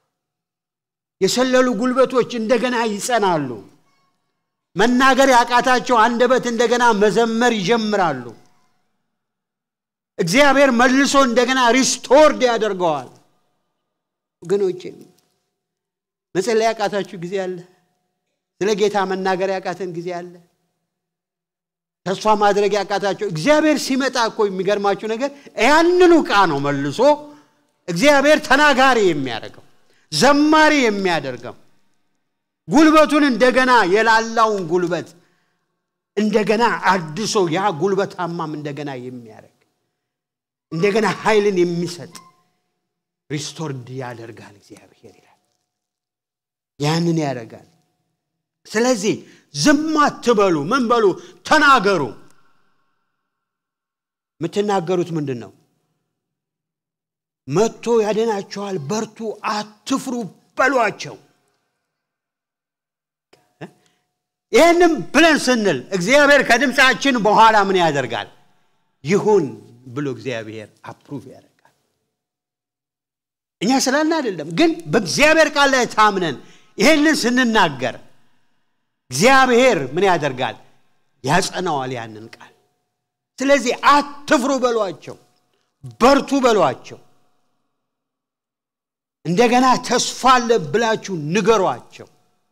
የሰለሉ ጉልበቶች እንደገና ይጸናሉ። መናገር ያቃታቸው አንደበት እንደገና መዘመር ይጀምራሉ። እግዚአብሔር መልሶ እንደገና ሪስቶርድ ያደርገዋል። ወገኖቼ መጸለይ ያቃታችሁ ጊዜ አለ። ስለ ጌታ መናገር ያቃተን ጊዜ አለ። ተስፋ ማድረግ ያቃታቸው እግዚአብሔር ሲመጣ እኮ የሚገርማችሁ ነገር ያንኑ ዕቃ ነው መልሶ እግዚአብሔር ተናጋሪ የሚያደርገው ዘማሪ የሚያደርገው ጉልበቱን እንደገና የላላውን ጉልበት እንደገና አድሶ ያ ጉልበታማም እንደገና የሚያደርግ እንደገና ኃይልን የሚሰጥ ሪስቶርድ ያደርጋል እግዚአብሔር ይላል። ያንን ያደርጋል። ስለዚህ ዝም አትበሉ። ምን በሉ? ተናገሩ። የምትናገሩት ምንድን ነው? መጥቶ ያድናቸዋል፣ በርቱ፣ አትፍሩ በሏቸው። ይህንም ብለን ስንል እግዚአብሔር ከድምፃችን በኋላ ምን ያደርጋል? ይሁን ብሎ እግዚአብሔር አፕሩቭ ያደርጋል። እኛ ስላልን አይደለም፣ ግን በእግዚአብሔር ቃል ላይ ታምነን ይህንን ስንናገር እግዚአብሔር ምን ያደርጋል? ያጸናዋል ያንን ቃል። ስለዚህ አትፍሩ በሏቸው፣ በርቱ በሏቸው። እንደገና ተስፋ አለ ብላችሁ ንገሯቸው።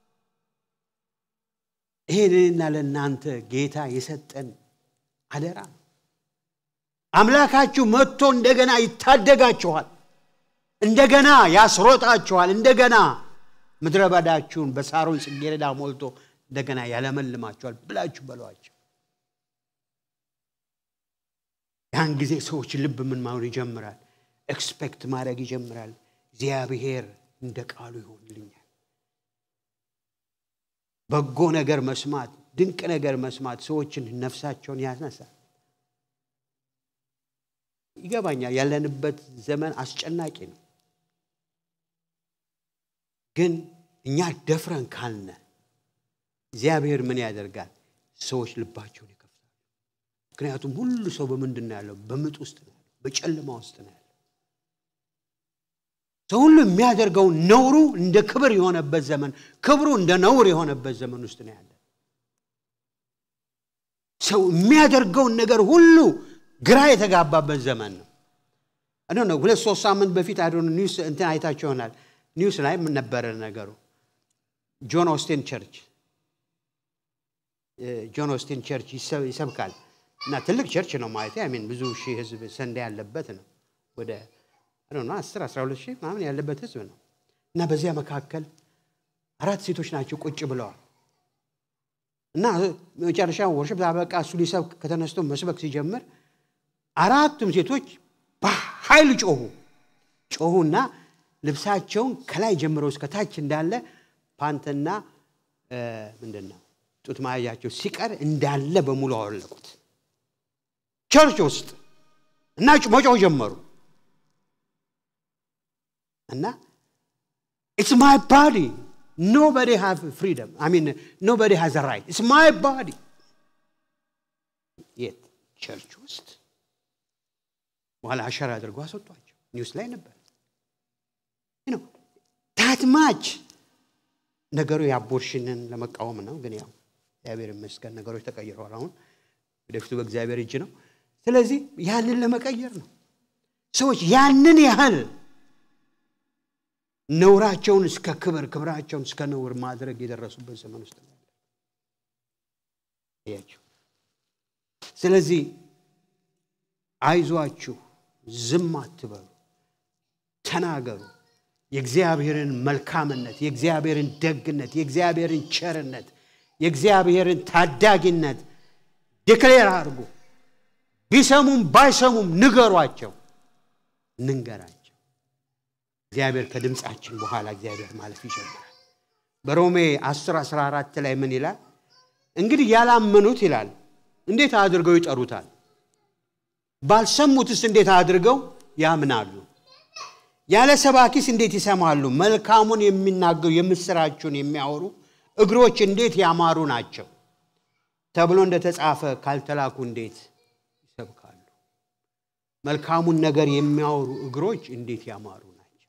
ይሄ ለእኔና ለእናንተ ጌታ የሰጠን አደራ ነው። አምላካችሁ መጥቶ እንደገና ይታደጋችኋል፣ እንደገና ያስሮጣችኋል፣ እንደገና ምድረ በዳችሁን በሳሮን ጽጌረዳ ሞልቶ እንደገና ያለመልማችኋል ብላችሁ በሏቸው። ያን ጊዜ ሰዎች ልብ ምን ማሆን ይጀምራል? ኤክስፔክት ማድረግ ይጀምራል። እግዚአብሔር እንደ ቃሉ ይሆንልኛል። በጎ ነገር መስማት፣ ድንቅ ነገር መስማት ሰዎችን ነፍሳቸውን ያነሳል። ይገባኛል። ያለንበት ዘመን አስጨናቂ ነው። ግን እኛ ደፍረን ካልነ እግዚአብሔር ምን ያደርጋል? ሰዎች ልባቸውን ይከፍታል። ምክንያቱም ሁሉ ሰው በምንድን ነው ያለው? በምጥ ውስጥ ነው ያለው፣ በጨለማ ውስጥ ነው ያለው። ሰው ሁሉ የሚያደርገው ነውሩ እንደ ክብር የሆነበት ዘመን፣ ክብሩ እንደ ነውር የሆነበት ዘመን ውስጥ ነው ያለ። ሰው የሚያደርገውን ነገር ሁሉ ግራ የተጋባበት ዘመን ነው። አዶ ነው። ሁለት ሶስት ሳምንት በፊት አዶ ኒውስ እንትን አይታቸው ይሆናል። ኒውስ ላይ ምን ነበረ ነገሩ? ጆን ኦስቲን ቸርች ጆን ኦስቲን ቸርች ይሰብካል እና ትልቅ ቸርች ነው ማለት ሚን ብዙ ሺህ ህዝብ ሰንዴ ያለበት ነው ወደ ነው አስር አስራ ሁለት ሺህ ምናምን ያለበት ህዝብ ነው እና በዚያ መካከል አራት ሴቶች ናቸው ቁጭ ብለዋል እና መጨረሻ ወርሽፕ አበቃ እሱ ሊሰብክ ከተነስቶ መስበክ ሲጀምር አራቱም ሴቶች በኃይል ጮሁ ጮሁና ልብሳቸውን ከላይ ጀምሮ እስከ ታች እንዳለ ፓንትና ምንድን ነው ጡት ማያቸው ሲቀር እንዳለ በሙሉ አወለቁት ቸርች ውስጥ እና መጮህ ጀመሩ እና ኢትስ ማይ ባዲ ኖበዲ ሃቭ ፍሪደም አይ ሚን ኖበዲ ሃዝ ራይት ኢትስ ማይ ባዲ የት ቸርች ውስጥ በኋላ አሸራ አድርጎ አስወጧቸው ኒውስ ላይ ነበር ታትማች ነገሩ የአቦርሽንን ለመቃወም ነው ግን ያው እግዚአብሔር ይመስገን ነገሮች ተቀይረዋል አሁን ወደፊቱ በእግዚአብሔር እጅ ነው ስለዚህ ያንን ለመቀየር ነው ሰዎች ያንን ያህል ነውራቸውን እስከ ክብር ክብራቸውን እስከ ነውር ማድረግ የደረሱበት ዘመን ውስጥ ነው ያቸው ስለዚህ አይዟችሁ ዝም አትበሉ ተናገሩ የእግዚአብሔርን መልካምነት የእግዚአብሔርን ደግነት የእግዚአብሔርን ቸርነት የእግዚአብሔርን ታዳጊነት ዲክሌር አድርጉ ቢሰሙም ባይሰሙም ንገሯቸው እንንገራቸው እግዚአብሔር ከድምፃችን በኋላ እግዚአብሔር ማለፍ ይጀምራል በሮሜ 10 14 ላይ ምን ይላል እንግዲህ ያላመኑት ይላል እንዴት አድርገው ይጠሩታል ባልሰሙትስ እንዴት አድርገው ያምናሉ ያለ ሰባኪስ እንዴት ይሰማሉ መልካሙን የሚናገሩ የምስራችሁን የሚያወሩ እግሮች እንዴት ያማሩ ናቸው ተብሎ እንደተጻፈ ካልተላኩ እንዴት ይሰብካሉ መልካሙን ነገር የሚያወሩ እግሮች እንዴት ያማሩ ናቸው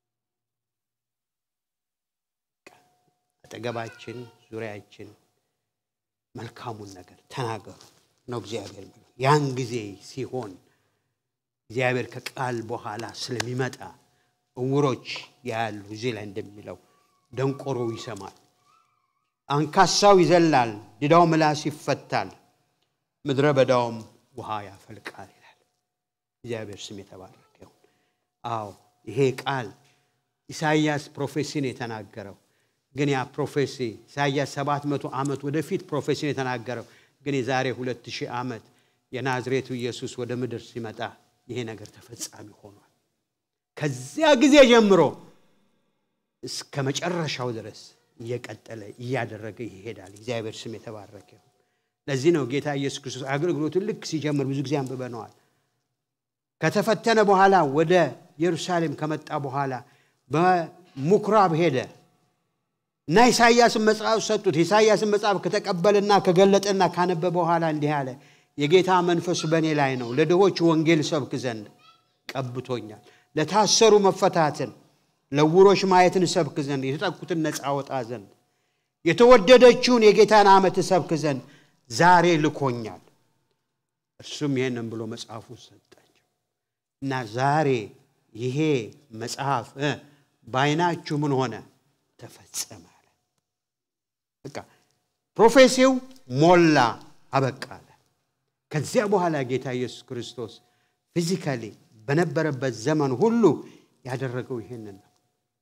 አጠገባችን ዙሪያችን መልካሙን ነገር ተናገሩ ነው እግዚአብሔር የሚለው ያን ጊዜ ሲሆን እግዚአብሔር ከቃል በኋላ ስለሚመጣ እውሮች ያሉ እዚህ ላይ እንደሚለው ደንቆሮው ይሰማል አንካሳው ይዘላል ድዳው ምላስ ይፈታል ምድረ በዳውም ውሃ ያፈልቃል ይላል እግዚአብሔር ስም የተባረከ ይሁን አዎ ይሄ ቃል ኢሳይያስ ፕሮፌሲን የተናገረው ግን ያ ፕሮፌሲ ኢሳይያስ ሰባት መቶ ዓመት ወደፊት ፕሮፌሲን የተናገረው ግን የዛሬ ሁለት ሺህ ዓመት የናዝሬቱ ኢየሱስ ወደ ምድር ሲመጣ ይሄ ነገር ተፈጻሚ ሆኗል ከዚያ ጊዜ ጀምሮ እስከ መጨረሻው ድረስ እየቀጠለ እያደረገ ይሄዳል። እግዚአብሔር ስም የተባረከ ይሁን። ለዚህ ነው ጌታ ኢየሱስ ክርስቶስ አገልግሎቱን ልክ ሲጀምር ብዙ ጊዜ አንብበነዋል። ከተፈተነ በኋላ ወደ ኢየሩሳሌም ከመጣ በኋላ በምኩራብ ሄደ እና ኢሳይያስን መጽሐፍ ሰጡት። ኢሳይያስን መጽሐፍ ከተቀበለና ከገለጠና ካነበበ በኋላ እንዲህ አለ፣ የጌታ መንፈስ በእኔ ላይ ነው፣ ለድሆች ወንጌል ሰብክ ዘንድ ቀብቶኛል፣ ለታሰሩ መፈታትን፣ ለዕውሮች ማየትን ሰብክ ዘንድ፣ የተጠቁትን ነፃ ወጣ ዘንድ፣ የተወደደችውን የጌታን ዓመት ሰብክ ዘንድ ዛሬ ልኮኛል። እርሱም ይሄንን ብሎ መጽሐፉን ሰጣቸው እና ዛሬ ይሄ መጽሐፍ በዓይናችሁ ምን ሆነ ተፈጸመ አለ። በቃ ፕሮፌሲው ሞላ አበቃ አለ። ከዚያ በኋላ ጌታ ኢየሱስ ክርስቶስ ፊዚካሊ በነበረበት ዘመን ሁሉ ያደረገው ይሄንን ነው።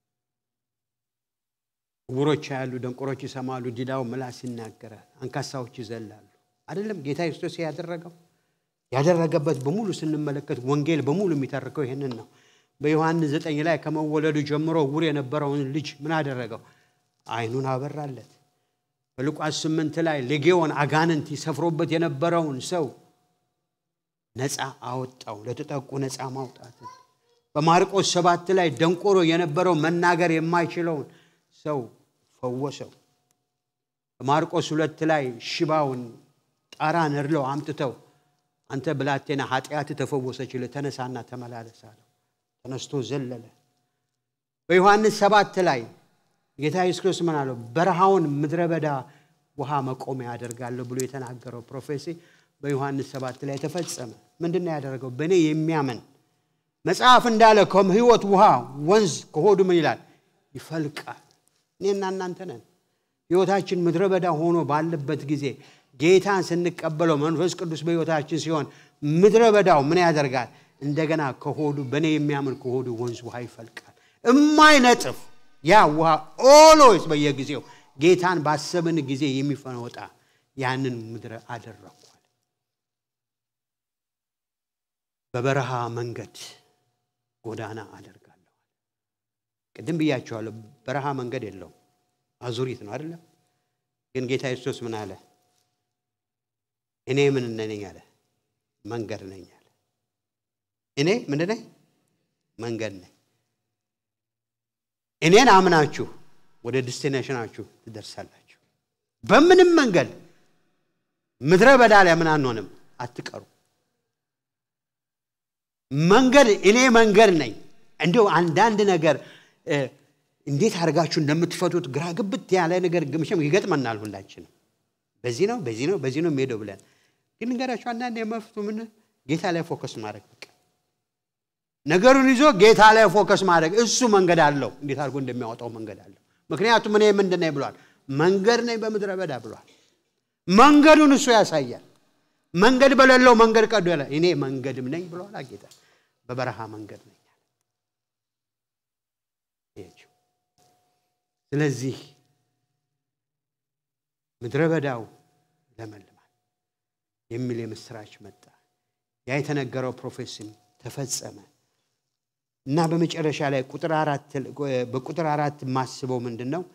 ዕውሮች ያሉ፣ ደንቆሮች ይሰማሉ፣ ዲዳው ምላስ ይናገራል፣ አንካሳዎች ይዘላሉ። አይደለም ጌታ ክርስቶስ ያደረገው ያደረገበት በሙሉ ስንመለከት ወንጌል በሙሉ የሚተርከው ይሄንን ነው። በዮሐንስ ዘጠኝ ላይ ከመወለዱ ጀምሮ ዕውር የነበረውን ልጅ ምን አደረገው? ዓይኑን አበራለት። በሉቃስ ስምንት ላይ ሌጌዎን አጋንንት ይሰፍሮበት የነበረውን ሰው ነፃ አወጣው። ለተጠቁ ነፃ ማውጣትን። በማርቆስ ሰባት ላይ ደንቆሮ የነበረው መናገር የማይችለውን ሰው ፈወሰው። በማርቆስ ሁለት ላይ ሽባውን ጣራ ነድለው አምጥተው አንተ ብላቴና ኃጢአት ተፈወሰችልህ፣ ተነሳና ተመላለስ አለው። ተነስቶ ዘለለ። በዮሐንስ ሰባት ላይ ጌታ ኢየሱስ ክርስቶስ ምን አለው? በረሃውን ምድረ በዳ ውሃ መቆሚያ ያደርጋለሁ ብሎ የተናገረው ፕሮፌሲ በዮሐንስ ሰባት ላይ ተፈጸመ። ምንድን ነው ያደረገው? በእኔ የሚያምን መጽሐፍ እንዳለ ከሕይወት ውሃ ወንዝ ከሆዱ ምን ይላል? ይፈልቃል። እኔና እናንተ ነን። ሕይወታችን ምድረ በዳ ሆኖ ባለበት ጊዜ ጌታን ስንቀበለው መንፈስ ቅዱስ በሕይወታችን ሲሆን ምድረ በዳው ምን ያደርጋል? እንደገና ከሆዱ በእኔ የሚያምን ከሆዱ ወንዝ ውሃ ይፈልቃል። እማይነጥፍ ያ ውሃ ኦሎይስ በየጊዜው ጌታን ባሰብን ጊዜ የሚፈወጣ ያንን ምድረ አደረኳል። በበረሃ መንገድ ጎዳና አደርጋለሁ። ቅድም ብያቸዋለሁ። በረሃ መንገድ የለውም፣ አዙሪት ነው አይደለም። ግን ጌታ ኢየሱስ ምን አለ? እኔ ምን ነኝ አለ? መንገድ ነኝ አለ። እኔ ምንድን ነኝ? መንገድ ነኝ። እኔን አምናችሁ ወደ ዲስቲኔሽናችሁ ትደርሳላችሁ። በምንም መንገድ ምድረ በዳ ላይ ምን አንሆንም፣ አትቀሩ። መንገድ እኔ መንገድ ነኝ። እንዲሁ አንዳንድ ነገር እንዴት አድርጋችሁ እንደምትፈቱት ግራ ግብት ያለ ነገር ግምሽም ይገጥመናል ሁላችንም። በዚህ ነው በዚህ ነው በዚህ ነው የሚሄደው ብለን ግን ንገራችሁ አንዳንድ የመፍቱ ምን ጌታ ላይ ፎከስ ማድረግ በቃ ነገሩን ይዞ ጌታ ላይ ፎከስ ማድረግ እሱ መንገድ አለው። እንዴት አድርጎ እንደሚያወጣው መንገድ አለው። ምክንያቱም እኔ ምንድን ነኝ ብሏል? መንገድ ነኝ በምድረ በዳ ብሏል። መንገዱን እሱ ያሳያል። መንገድ በሌለው መንገድ ቀዶ ያለ እኔ መንገድም ነኝ ብሏል ጌታ። በበረሃ መንገድ ነኝ። ስለዚህ ምድረ በዳው ለመልማል የሚል የምስራች መጣ። ያ የተነገረው ፕሮፌሲም ተፈጸመ እና በመጨረሻ ላይ በቁጥር አራት የማስበው ምንድን ነው?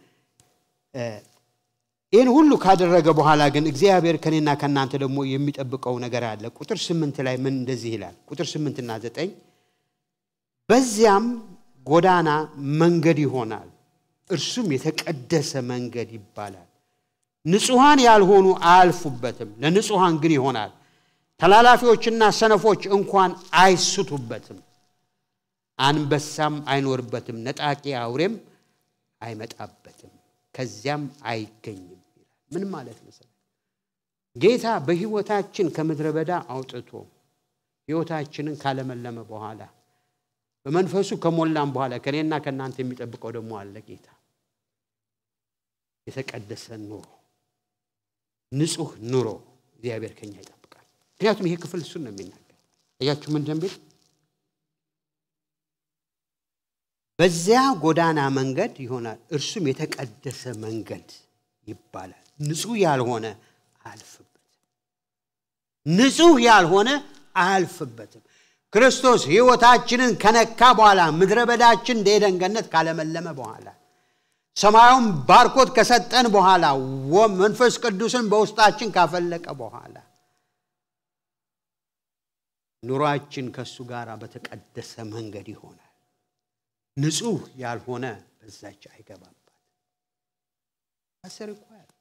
ይህን ሁሉ ካደረገ በኋላ ግን እግዚአብሔር ከኔና ከእናንተ ደግሞ የሚጠብቀው ነገር አለ። ቁጥር ስምንት ላይ ምን እንደዚህ ይላል? ቁጥር ስምንትና ዘጠኝ በዚያም ጎዳና መንገድ ይሆናል፣ እርሱም የተቀደሰ መንገድ ይባላል። ንጹሐን ያልሆኑ አያልፉበትም፣ ለንጹሐን ግን ይሆናል። ተላላፊዎችና ሰነፎች እንኳን አይስቱበትም። አንበሳም አይኖርበትም፣ ነጣቂ አውሬም አይመጣበትም፣ ከዚያም አይገኝም ይላል። ምን ማለት መሰለህ? ጌታ በሕይወታችን ከምድረ በዳ አውጥቶ ሕይወታችንን ካለመለመ በኋላ በመንፈሱ ከሞላም በኋላ ከእኔና ከእናንተ የሚጠብቀው ደግሞ አለ። ጌታ የተቀደሰ ኑሮ፣ ንጹህ ኑሮ እግዚአብሔር ከኛ ይጠብቃል። ምክንያቱም ይሄ ክፍል እሱን ነው የሚናገር። እያችሁ ምን እንደሚል በዚያ ጎዳና መንገድ ይሆናል፣ እርሱም የተቀደሰ መንገድ ይባላል። ንጹህ ያልሆነ አያልፍበትም። ንጹህ ያልሆነ አያልፍበትም። ክርስቶስ ህይወታችንን ከነካ በኋላ ምድረ በዳችን እንደ ኤደን ገነት ካለመለመ በኋላ ሰማዩን ባርኮት ከሰጠን በኋላ መንፈስ ቅዱስን በውስጣችን ካፈለቀ በኋላ ኑሯችን ከእሱ ጋር በተቀደሰ መንገድ ይሆናል። ንጹህ ያልሆነ በዛች አይገባባት አስር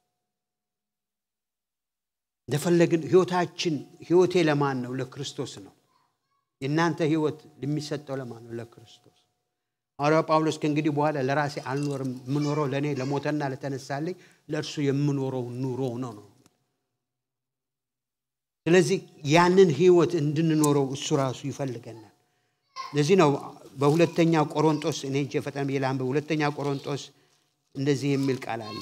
እንደፈለግን ህይወታችን ህይወቴ ለማን ነው? ለክርስቶስ ነው። የእናንተ ህይወት የሚሰጠው ለማን ነው? ለክርስቶስ። ሐዋርያው ጳውሎስ ከእንግዲህ በኋላ ለራሴ አልኖርም፣ የምኖረው ለእኔ ለሞተና ለተነሳልኝ ለእርሱ የምኖረው ኑሮ ነው ነው። ስለዚህ ያንን ህይወት እንድንኖረው እሱ ራሱ ይፈልገናል። ለዚህ ነው በሁለተኛ ቆሮንጦስ እኔ እጄ ፈጠን ብዬ ላንብብ። ሁለተኛ ቆሮንጦስ እንደዚህ የሚል ቃል አለ።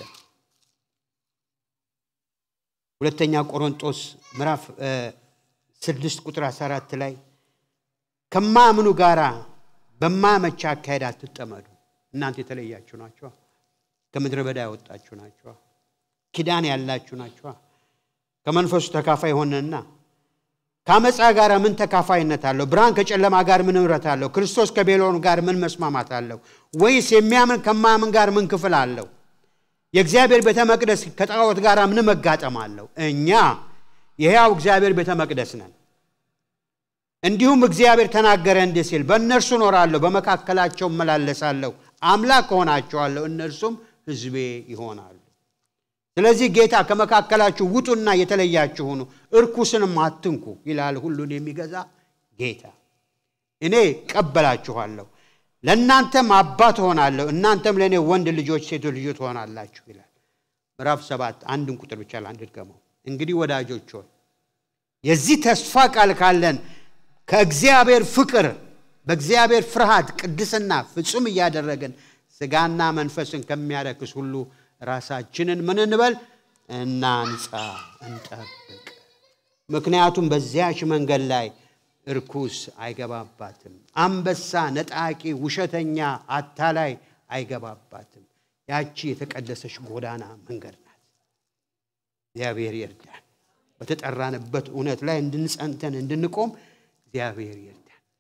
ሁለተኛ ቆሮንጦስ ምዕራፍ ስድስት ቁጥር 14 ላይ ከማያምኑ ጋራ በማያመቻ አካሄድ አትጠመዱ። እናንተ የተለያችሁ ናችኋ። ከምድረ በዳ ያወጣችሁ ናችኋ። ኪዳን ያላችሁ ናችኋ። ከመንፈሱ ተካፋይ ሆነና ከአመፃ ጋር ምን ተካፋይነት አለው? ብርሃን ከጨለማ ጋር ምን ኅብረት አለው? ክርስቶስ ከቤሎን ጋር ምን መስማማት አለው? ወይስ የሚያምን ከማያምን ጋር ምን ክፍል አለው? የእግዚአብሔር ቤተ መቅደስ ከጣዖት ጋር ምን መጋጠም አለው? እኛ የሕያው እግዚአብሔር ቤተ መቅደስ ነን። እንዲሁም እግዚአብሔር ተናገረ እንዲህ ሲል በእነርሱ እኖራለሁ፣ በመካከላቸው እመላለሳለሁ፣ አምላክ እሆናቸዋለሁ፣ እነርሱም ሕዝቤ ይሆናሉ። ስለዚህ ጌታ ከመካከላችሁ ውጡና የተለያችሁ ሁኑ፣ እርኩስንም አትንኩ ይላል ሁሉን የሚገዛ ጌታ። እኔ ቀበላችኋለሁ፣ ለእናንተም አባት እሆናለሁ፣ እናንተም ለእኔ ወንድ ልጆች፣ ሴቶች ልጆች ትሆናላችሁ ይላል። ምዕራፍ ሰባት አንድን ቁጥር ብቻ ለአንድ ድገመው። እንግዲህ ወዳጆች ሆይ የዚህ ተስፋ ቃል ካለን ከእግዚአብሔር ፍቅር በእግዚአብሔር ፍርሃት ቅድስና ፍጹም እያደረግን ስጋና መንፈስን ከሚያረክስ ሁሉ ራሳችንን ምን እንበል እናንጻ፣ እንጠብቅ። ምክንያቱም በዚያች መንገድ ላይ እርኩስ አይገባባትም። አንበሳ፣ ነጣቂ፣ ውሸተኛ፣ አታላይ አይገባባትም። ያቺ የተቀደሰች ጎዳና መንገድ ናት። እግዚአብሔር ይርዳን። በተጠራንበት እውነት ላይ እንድንጸንተን እንድንቆም እግዚአብሔር ይርዳን።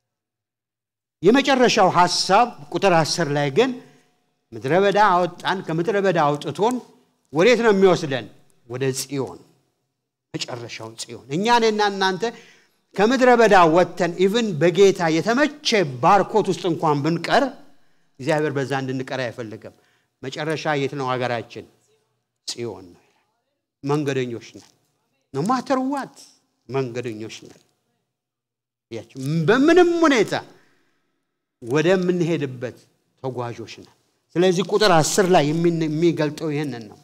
የመጨረሻው ሐሳብ ቁጥር አስር ላይ ግን ምድረ በዳ አወጣን። ከምድረ በዳ አውጥቶን ወዴት ነው የሚወስደን? ወደ ጽዮን፣ መጨረሻው ጽዮን። እኛንና እናንተ ከምድረ በዳ ወጥተን ኢቭን በጌታ የተመቸ ባርኮት ውስጥ እንኳን ብንቀር እግዚአብሔር በዛ እንድንቀር አይፈልግም። መጨረሻ የት ነው ሀገራችን? ጽዮን ነው ይላል። መንገደኞች ነን። ኖ ማተር ዋት መንገደኞች ነን። በምንም ሁኔታ ወደምንሄድበት ተጓዦች ነን። ስለዚህ ቁጥር አስር ላይ የሚገልጠው ይህንን ነው።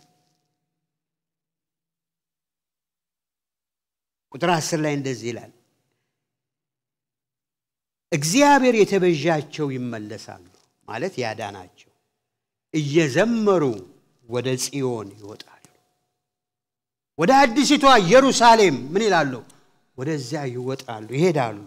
ቁጥር አስር ላይ እንደዚህ ይላል፣ እግዚአብሔር የተቤዣቸው ይመለሳሉ ማለት ያዳናቸው እየዘመሩ ወደ ጽዮን ይወጣሉ። ወደ አዲሲቷ ኢየሩሳሌም ምን ይላሉ? ወደዚያ ይወጣሉ፣ ይሄዳሉ።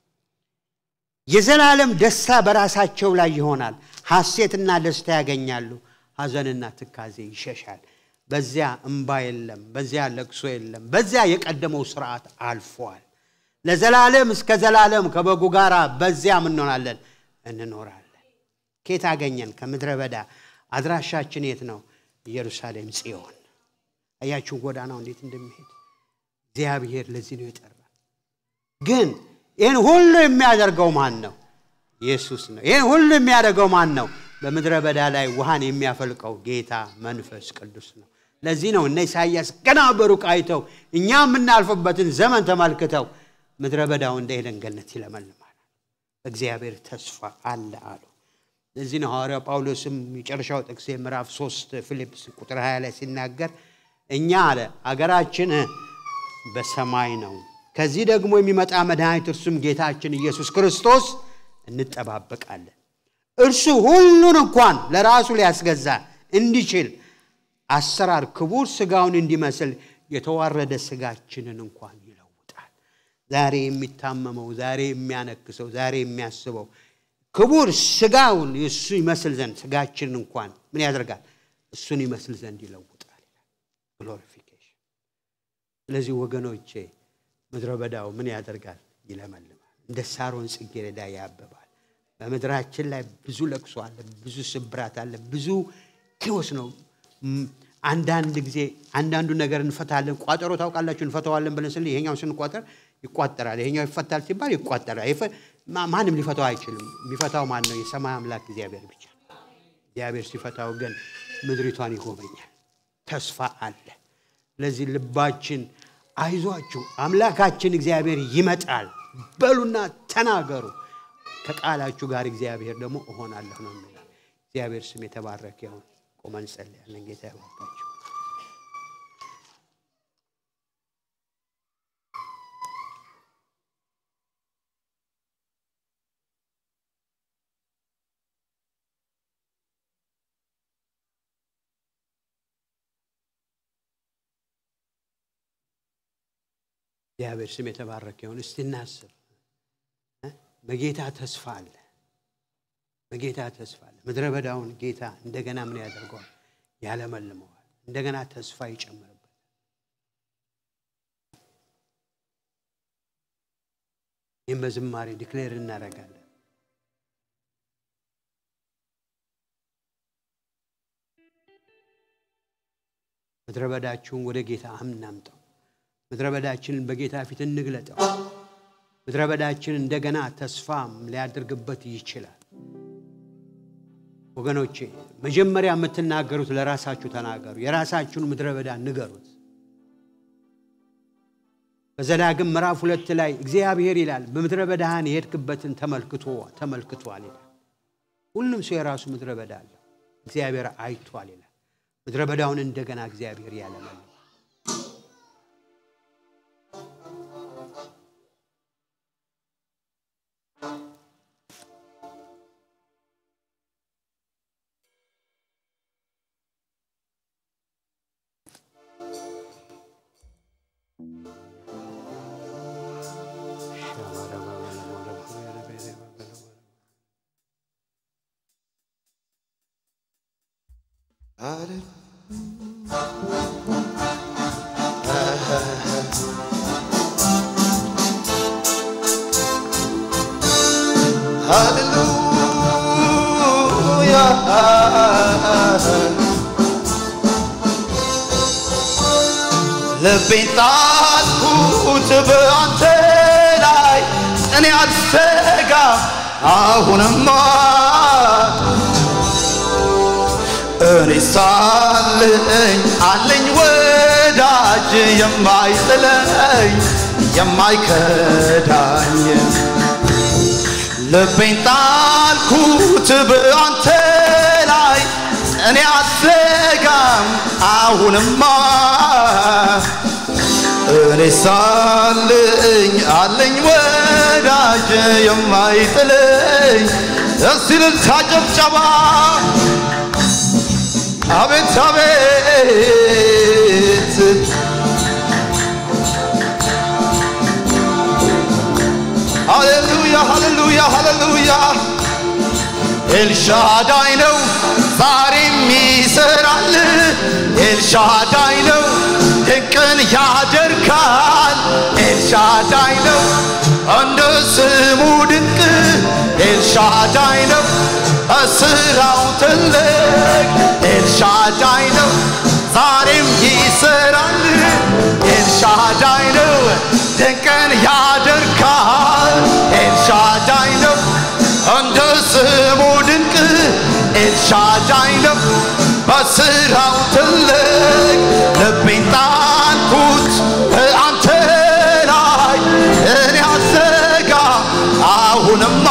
የዘላለም ደስታ በራሳቸው ላይ ይሆናል። ሐሴትና ደስታ ያገኛሉ። ሐዘንና ትካዜ ይሸሻል። በዚያ እምባ የለም፣ በዚያ ለቅሶ የለም። በዚያ የቀደመው ስርዓት አልፏል። ለዘላለም እስከ ዘላለም ከበጉ ጋር በዚያ ምን እንሆናለን? እንኖራለን። ኬት አገኘን? ከምድረ በዳ። አድራሻችን የት ነው? ኢየሩሳሌም ጽዮን። አያችሁ ጎዳናው እንዴት እንደሚሄድ እግዚአብሔር ለዚህ ነው የጠራ። ግን ይህን ሁሉ የሚያደርገው ማን ነው? ኢየሱስ ነው። ይህን ሁሉ የሚያደርገው ማን ነው? በምድረ በዳ ላይ ውሃን የሚያፈልቀው ጌታ መንፈስ ቅዱስ ነው። ለዚህ ነው እነ ኢሳይያስ ገና በሩቅ አይተው እኛ የምናልፍበትን ዘመን ተመልክተው ምድረ በዳው እንደ ኤደን ገነት ይለመልማል፣ እግዚአብሔር ተስፋ አለ አሉ። ለዚህ ነው ሐዋርያው ጳውሎስም የጨረሻው ጥቅሴ ምዕራፍ 3 ፊልጵስ ቁጥር 20 ላይ ሲናገር እኛ አለ አገራችን በሰማይ ነው ከዚህ ደግሞ የሚመጣ መድኃኒት እርሱም ጌታችን ኢየሱስ ክርስቶስ እንጠባበቃለን። እርሱ ሁሉን እንኳን ለራሱ ሊያስገዛ እንዲችል አሰራር ክቡር ስጋውን እንዲመስል የተዋረደ ስጋችንን እንኳን ይለውጣል። ዛሬ የሚታመመው፣ ዛሬ የሚያነክሰው፣ ዛሬ የሚያስበው ክቡር ስጋውን እሱ ይመስል ዘንድ ስጋችንን እንኳን ምን ያደርጋል? እሱን ይመስል ዘንድ ይለውጣል። ግሎሪፊኬሽን። ስለዚህ ወገኖቼ ምድረ በዳው ምን ያደርጋል? ይለመልማል። እንደ ሳሮን ጽጌረዳ ያብባል። በምድራችን ላይ ብዙ ለቅሶ አለ፣ ብዙ ስብራት አለ፣ ብዙ ኪዮስ ነው። ም፣ አንዳንድ ጊዜ አንዳንዱ ነገር እንፈታለን። ቋጠሮ ታውቃላችሁ፣ እንፈተዋለን ብለን ስል ይሄኛው ስንቋጠር ይቋጠራል፣ ይሄኛው ይፈታል ሲባል ይቋጠራል። ይፈ- ማ- ማንም ሊፈታው አይችልም። የሚፈታው ማን ነው? የሰማይ አምላክ እግዚአብሔር ብቻ። እግዚአብሔር ሲፈታው ግን ምድሪቷን ይጎበኛል። ተስፋ አለ። ስለዚህ ልባችን አይዟችሁ አምላካችን እግዚአብሔር ይመጣል በሉና ተናገሩ። ከቃላችሁ ጋር እግዚአብሔር ደግሞ እሆናለሁ ነው የሚለው። እግዚአብሔር ስም የተባረከ ይሁን። ቆመን እንጸልያለን። ጌታ ያባርካችሁ። እግዚአብሔር ስም የተባረከ ይሁን። እስቲ እናስብ። እ? በጌታ ተስፋ አለ። በጌታ ተስፋ አለ። ምድረ በዳውን ጌታ እንደገና ምን ያደርገዋል? ያለመልመዋል። እንደገና ተስፋ ይጨምርበታል። ይህም በዝማሬ ዲክሌር እናደርጋለን። ምድረ በዳችሁን ወደ ጌታ እናምጠው። ምድረ በዳችንን በጌታ ፊት እንግለጠው። ምድረ በዳችን እንደገና ተስፋም ሊያደርግበት ይችላል። ወገኖቼ መጀመሪያ የምትናገሩት ለራሳችሁ ተናገሩ። የራሳችሁን ምድረ በዳ ንገሩት። በዘዳግም ምዕራፍ ሁለት ላይ እግዚአብሔር ይላል በምድረ በዳህን የሄድክበትን ተመልክቶ ተመልክቷል ይላል። ሁሉም ሰው የራሱ ምድረ በዳ አለው። እግዚአብሔር አይቷል ይላል። ምድረ በዳውን እንደገና እግዚአብሔር ያለመልማል። ልቤን ጣልኩት በአንተ ላይ እኔ አልሰጋ አሁንማ እኔ ሳለኝ አለኝ ወዳጅ የማይጥለኝ የማይከዳኝ ልቤን ጣልኩት በአንተ ላይ እኔ አልሰጋም አሁንማ እኔ ሳለኝ አለኝ ወዳጅ የማይጥለኝ እስቲ እልልታ ጭብጨባ አቤት አቤት ሃሌሉያ ሃሌሉያ ሃሌሉያ ኤልሻዳይ ነው ዛሬም ይሰራል ኤልሻዳይ ነው ድንቅን ያደርጋል ኤልሻዳይ ነው እንደ ስሙ ድንቅ ኤልሻዳይ ነው እስራው ትልቅ ኤልሻዳይ ነው ዛሬም ይሰራል ኤልሻዳይ ነው ድንቅን ያደርጋል ኤልሻዳይ ነው እንደ ስሙ ድንቅ ኤልሻዳይ ነው በስራው ትልቅ ልቤን ጣልኩት በአንተ ላይ እኔ አዘጋ አሁንማ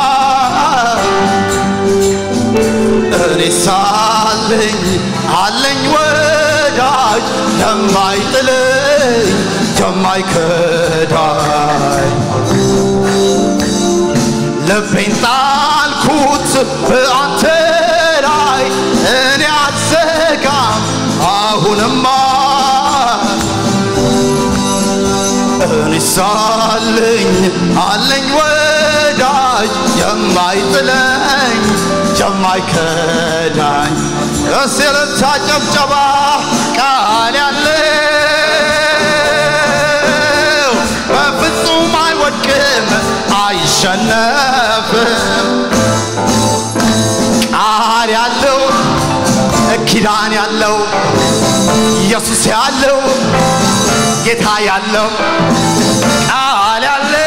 እኔ ሳለኝ አለኝ ወዳጅ የማይጥለኝ የማይከዳኝ ልቤን ጣልኩት በአንተ ላይ እኔ አልዘጋም አሁንማ እኔ ሳለኝ አለኝ ወዳጅ የማይጥለኝ የማይከዳኝ እስልታ ጨብጨባ ቃል ያለው በፍጹም አይወድቅም አይ አይሸነፍም ቃል ያለው ኪዳን ያለው ኢየሱስ ያለው ጌታ ያለው ቃል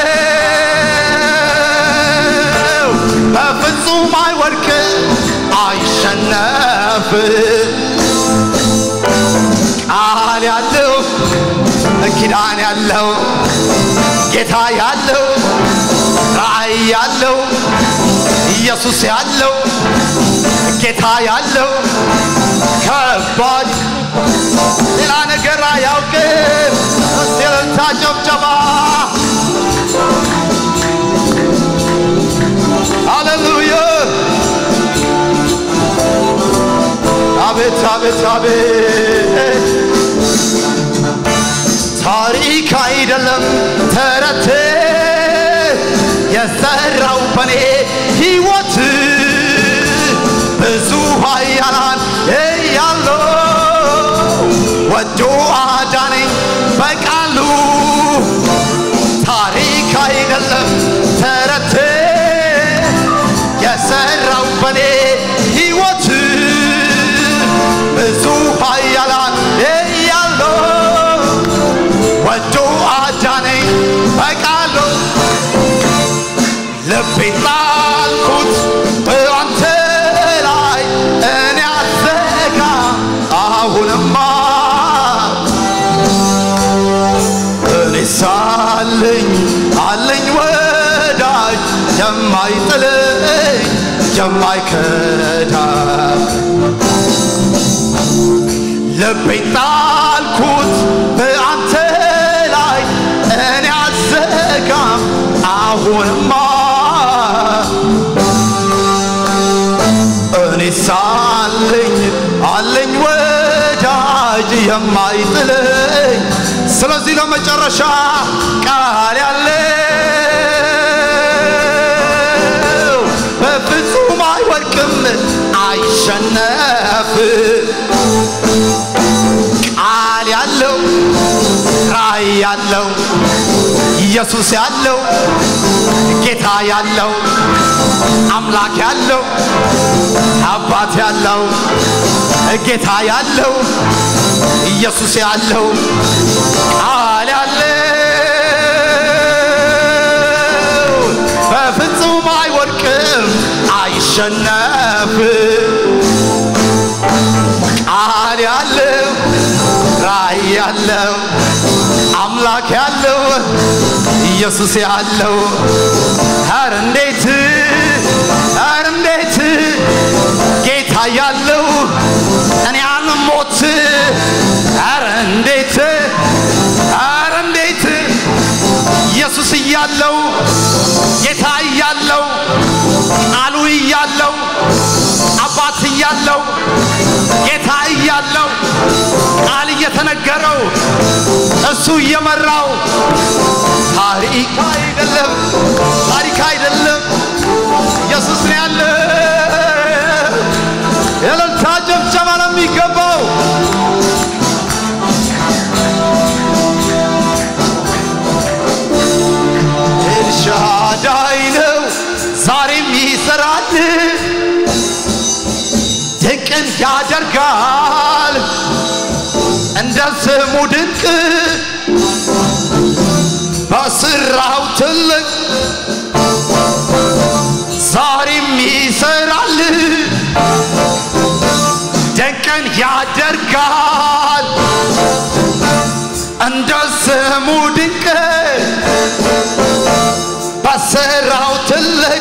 ያለው በፍጹም አይወድቅ አይሸነፍ ቃል ያለው ኪዳን ያለው ጌታ ያለው ራእይ ያለው ኢየሱስ ያለው ጌታ ያለው ከባድ ሌላ ነገር አያውቅም። እስቲ እልልታ ጨብጨባ ሃሌሉያ አቤት አቤት አቤት ታሪክ አይደለም ተረት የሰራው በኔ ሕይወት ብዙ ኃያላን እያለው ወዶ አዳነኝ በቃሉ ታሪክ አይደለም ተረት የሰራው በኔ ሕይወት ብዙ ኃያላን እያለው ወዶ አዳነኝ በቃሉ ልቤን ጣልኩት በአንተ ላይ እኔ አዘጋ አሁንማ እኔ ሳለኝ አለኝ ወዳጅ የማይጥለኝ የማይከዳ ልቤን ጣልኩት በአንተ ላይ እኔ አዘጋም አሁንማ እኔ ሳለኝ አለኝ ወዳጅ የማይጥለኝ ስለዚህ ለመጨረሻ ቃል ያለው በፍጹም አይወድቅም አይሸነፍ ቃል ያለው ራእይ ያለው ኢየሱስ ያለው ጌታ ያለው አምላክ ያለው አባት ያለው ጌታ ያለው ኢየሱስ ያለው ቃል ያለው በፍጹም አይወድቅም አይሸነፍም ቃል ያለው ራእይ ያለው አምላክ ያለው ኢየሱስ ያለው ኧረ እንዴት ኧረ እንዴት ጌታ ያለው እኔ አልሞት ኧረ እንዴት ኧረ እንዴት ኢየሱስ እያለው ጌታ እያለው ቃሉ እያለው አባት እያለው ጌታ እያለው ቃል እየተነገረው እሱ እየመራው ታሪክ አይደለም ታሪክ አይደለም ኢየሱስ ነው ያለ የእልልታ ጭብጨባ ነው የሚገባው ኤልሻዳይ ነው ዛሬም ይሰራል ድንቅን ያደርጋል እንደ ስሙ ድንቅ በስራው ትልቅ ዛሬም ይሰራል ድንቅን ያደርጋል እንደ ስሙ ድንቅ በስራው ትልቅ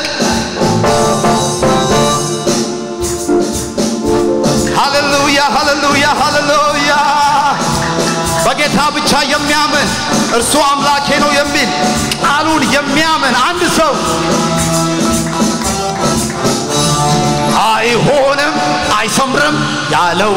ሃሌሉያ ሃሌሉያ ሃሌሉያ በጌታ ብቻ የሚያምን እርሱ አምላኬ ነው የሚል ቃሉን የሚያምን አንድ ሰው አይሆንም አይሰምርም ያለው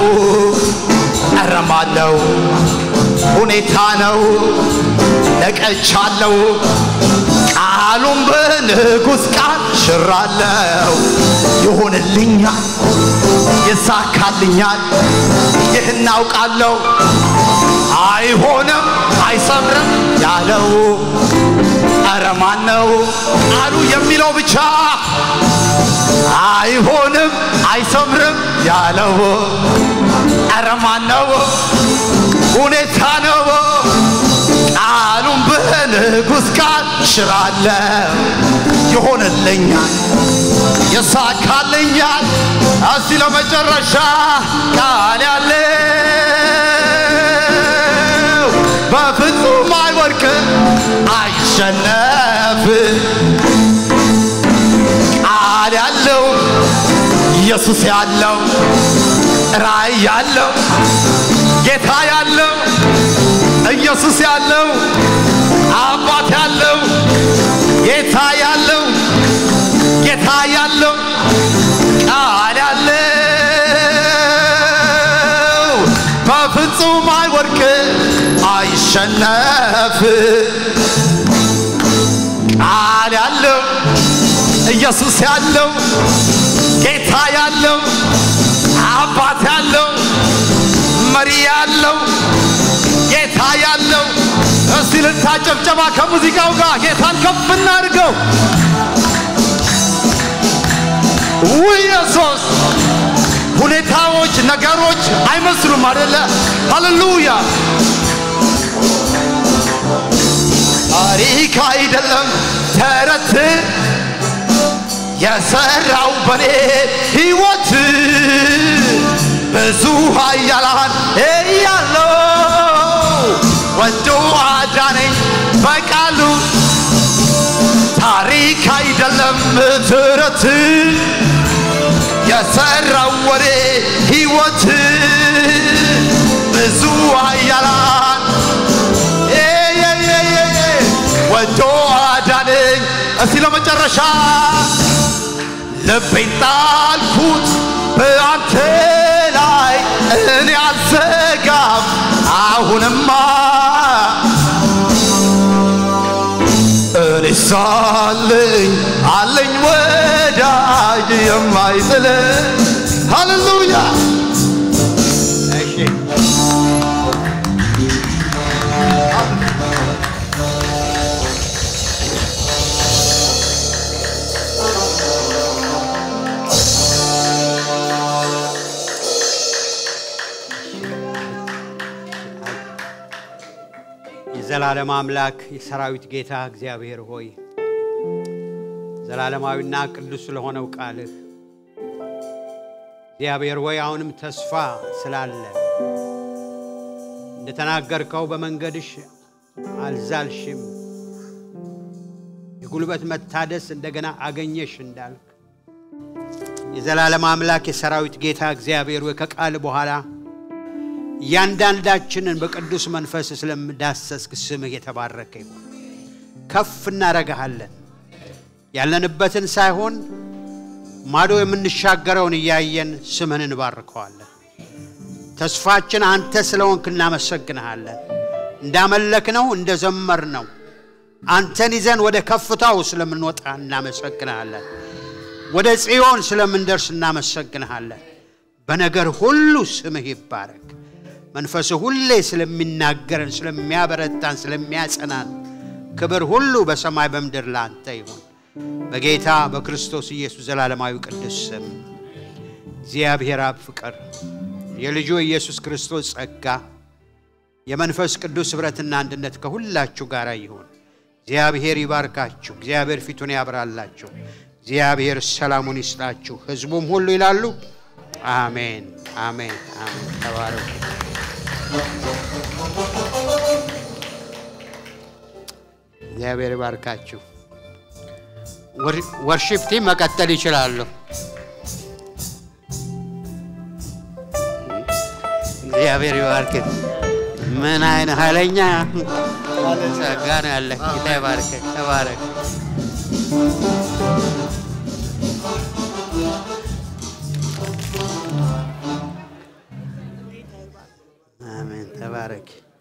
እረማለው ሁኔታ ነው ነቀቻለው ቃሉን በንጉሥ ቃል ሽራለው ይሆንልኛል ይሳካልኛል ይህን አውቃለሁ አይሆንም አይሰምርም ያለው ኧረ ማን ነው ቃሉ የሚለው ብቻ አይሆንም አይሰምርም ያለው ኧረ ማን ነው ሁኔታ ነው ቃሉን በንጉሥ ቃል ሽራለው ይሆንልኛል ይሳካልኛል እስቲ ለመጨረሻ ቃል ያለው በፍጹም አይወድቅም አይሸነፍም ቃል ያለው ኢየሱስ ያለው ራእይ ያለው ጌታ ያለው ኢየሱስ ያለው አባት ያለው ጌታ ያለው ጌታ ያለው ቃል ያለው በፍጹም አይወድቅ አይሸነፍ ቃል ያለው ኢየሱስ ያለው ጌታ ያለው አባት ያለው መሪ ያለው ጌታ ያለው እስቲ ልታ ጨብጨባ ከሙዚቃው ጋር ጌታን ከፍ እናድርገው። ውይ ኢየሱስ! ሁኔታዎች፣ ነገሮች አይመስሉም አደለ? ሃሌሉያ! ታሪክ አይደለም ተረት የሰራው በኔ ሕይወት ብዙ ኃያላን እያለው ወዶ አዳነኝ በቃሉ ታሪክ አይደለም ትረት የሰራው ወሬ ሕይወት ብዙ ኃያላን ወዶ አዳነኝ እስቲ ለመጨረሻ ልቤን ጣልኩት በአንተ ላይ እኔ አልዘጋም አሁንማ እኔ ሳለኝ አለኝ ወዳጅ የማይጥል ሃሌሉያ እሺ የዘላለም አምላክ የሰራዊት ጌታ እግዚአብሔር ሆይ ዘላለማዊና ቅዱስ ስለሆነው ቃልህ እግዚአብሔር ሆይ አሁንም ተስፋ ስላለ እንደተናገርከው በመንገድሽ አልዛልሽም፣ የጉልበት መታደስ እንደገና አገኘሽ እንዳልክ የዘላለም አምላክ የሰራዊት ጌታ እግዚአብሔር ሆይ ከቃል በኋላ እያንዳንዳችንን በቅዱስ መንፈስ ስለምዳሰስክ ስምህ የተባረከ ይሁን። ከፍ እናረግሃለን። ያለንበትን ሳይሆን ማዶ የምንሻገረውን እያየን ስምህን እንባርከዋለን። ተስፋችን አንተ ስለሆንክ እናመሰግንሃለን። እንዳመለክነው እንደዘመርነው አንተን ይዘን ወደ ከፍታው ስለምንወጣ እናመሰግንሃለን። ወደ ጽዮን ስለምንደርስ እናመሰግንሃለን። በነገር ሁሉ ስምህ ይባረክ። መንፈስህ ሁሌ ስለሚናገረን፣ ስለሚያበረታን፣ ስለሚያጸናን ክብር ሁሉ በሰማይ በምድር ለአንተ ይሁን። በጌታ በክርስቶስ ኢየሱስ ዘላለማዊ ቅዱስ ስም እግዚአብሔር አብ ፍቅር፣ የልጁ ኢየሱስ ክርስቶስ ጸጋ፣ የመንፈስ ቅዱስ ኅብረትና አንድነት ከሁላችሁ ጋር ይሁን። እግዚአብሔር ይባርካችሁ። እግዚአብሔር ፊቱን ያብራላችሁ። እግዚአብሔር ሰላሙን ይስጣችሁ። ሕዝቡም ሁሉ ይላሉ አሜን፣ አሜን፣ አሜን። ተባረኩ። እግዚአብሔር ይባርካችሁ። ወርሺፕ ቲም መቀጠል ይችላሉ። እግዚአብሔር ይባርክ። ምን አይነት ኃይለኛ ጸጋ ነው ያለ። ጌታ ይባርክ። ተባረክ። አሜን። ተባረክ።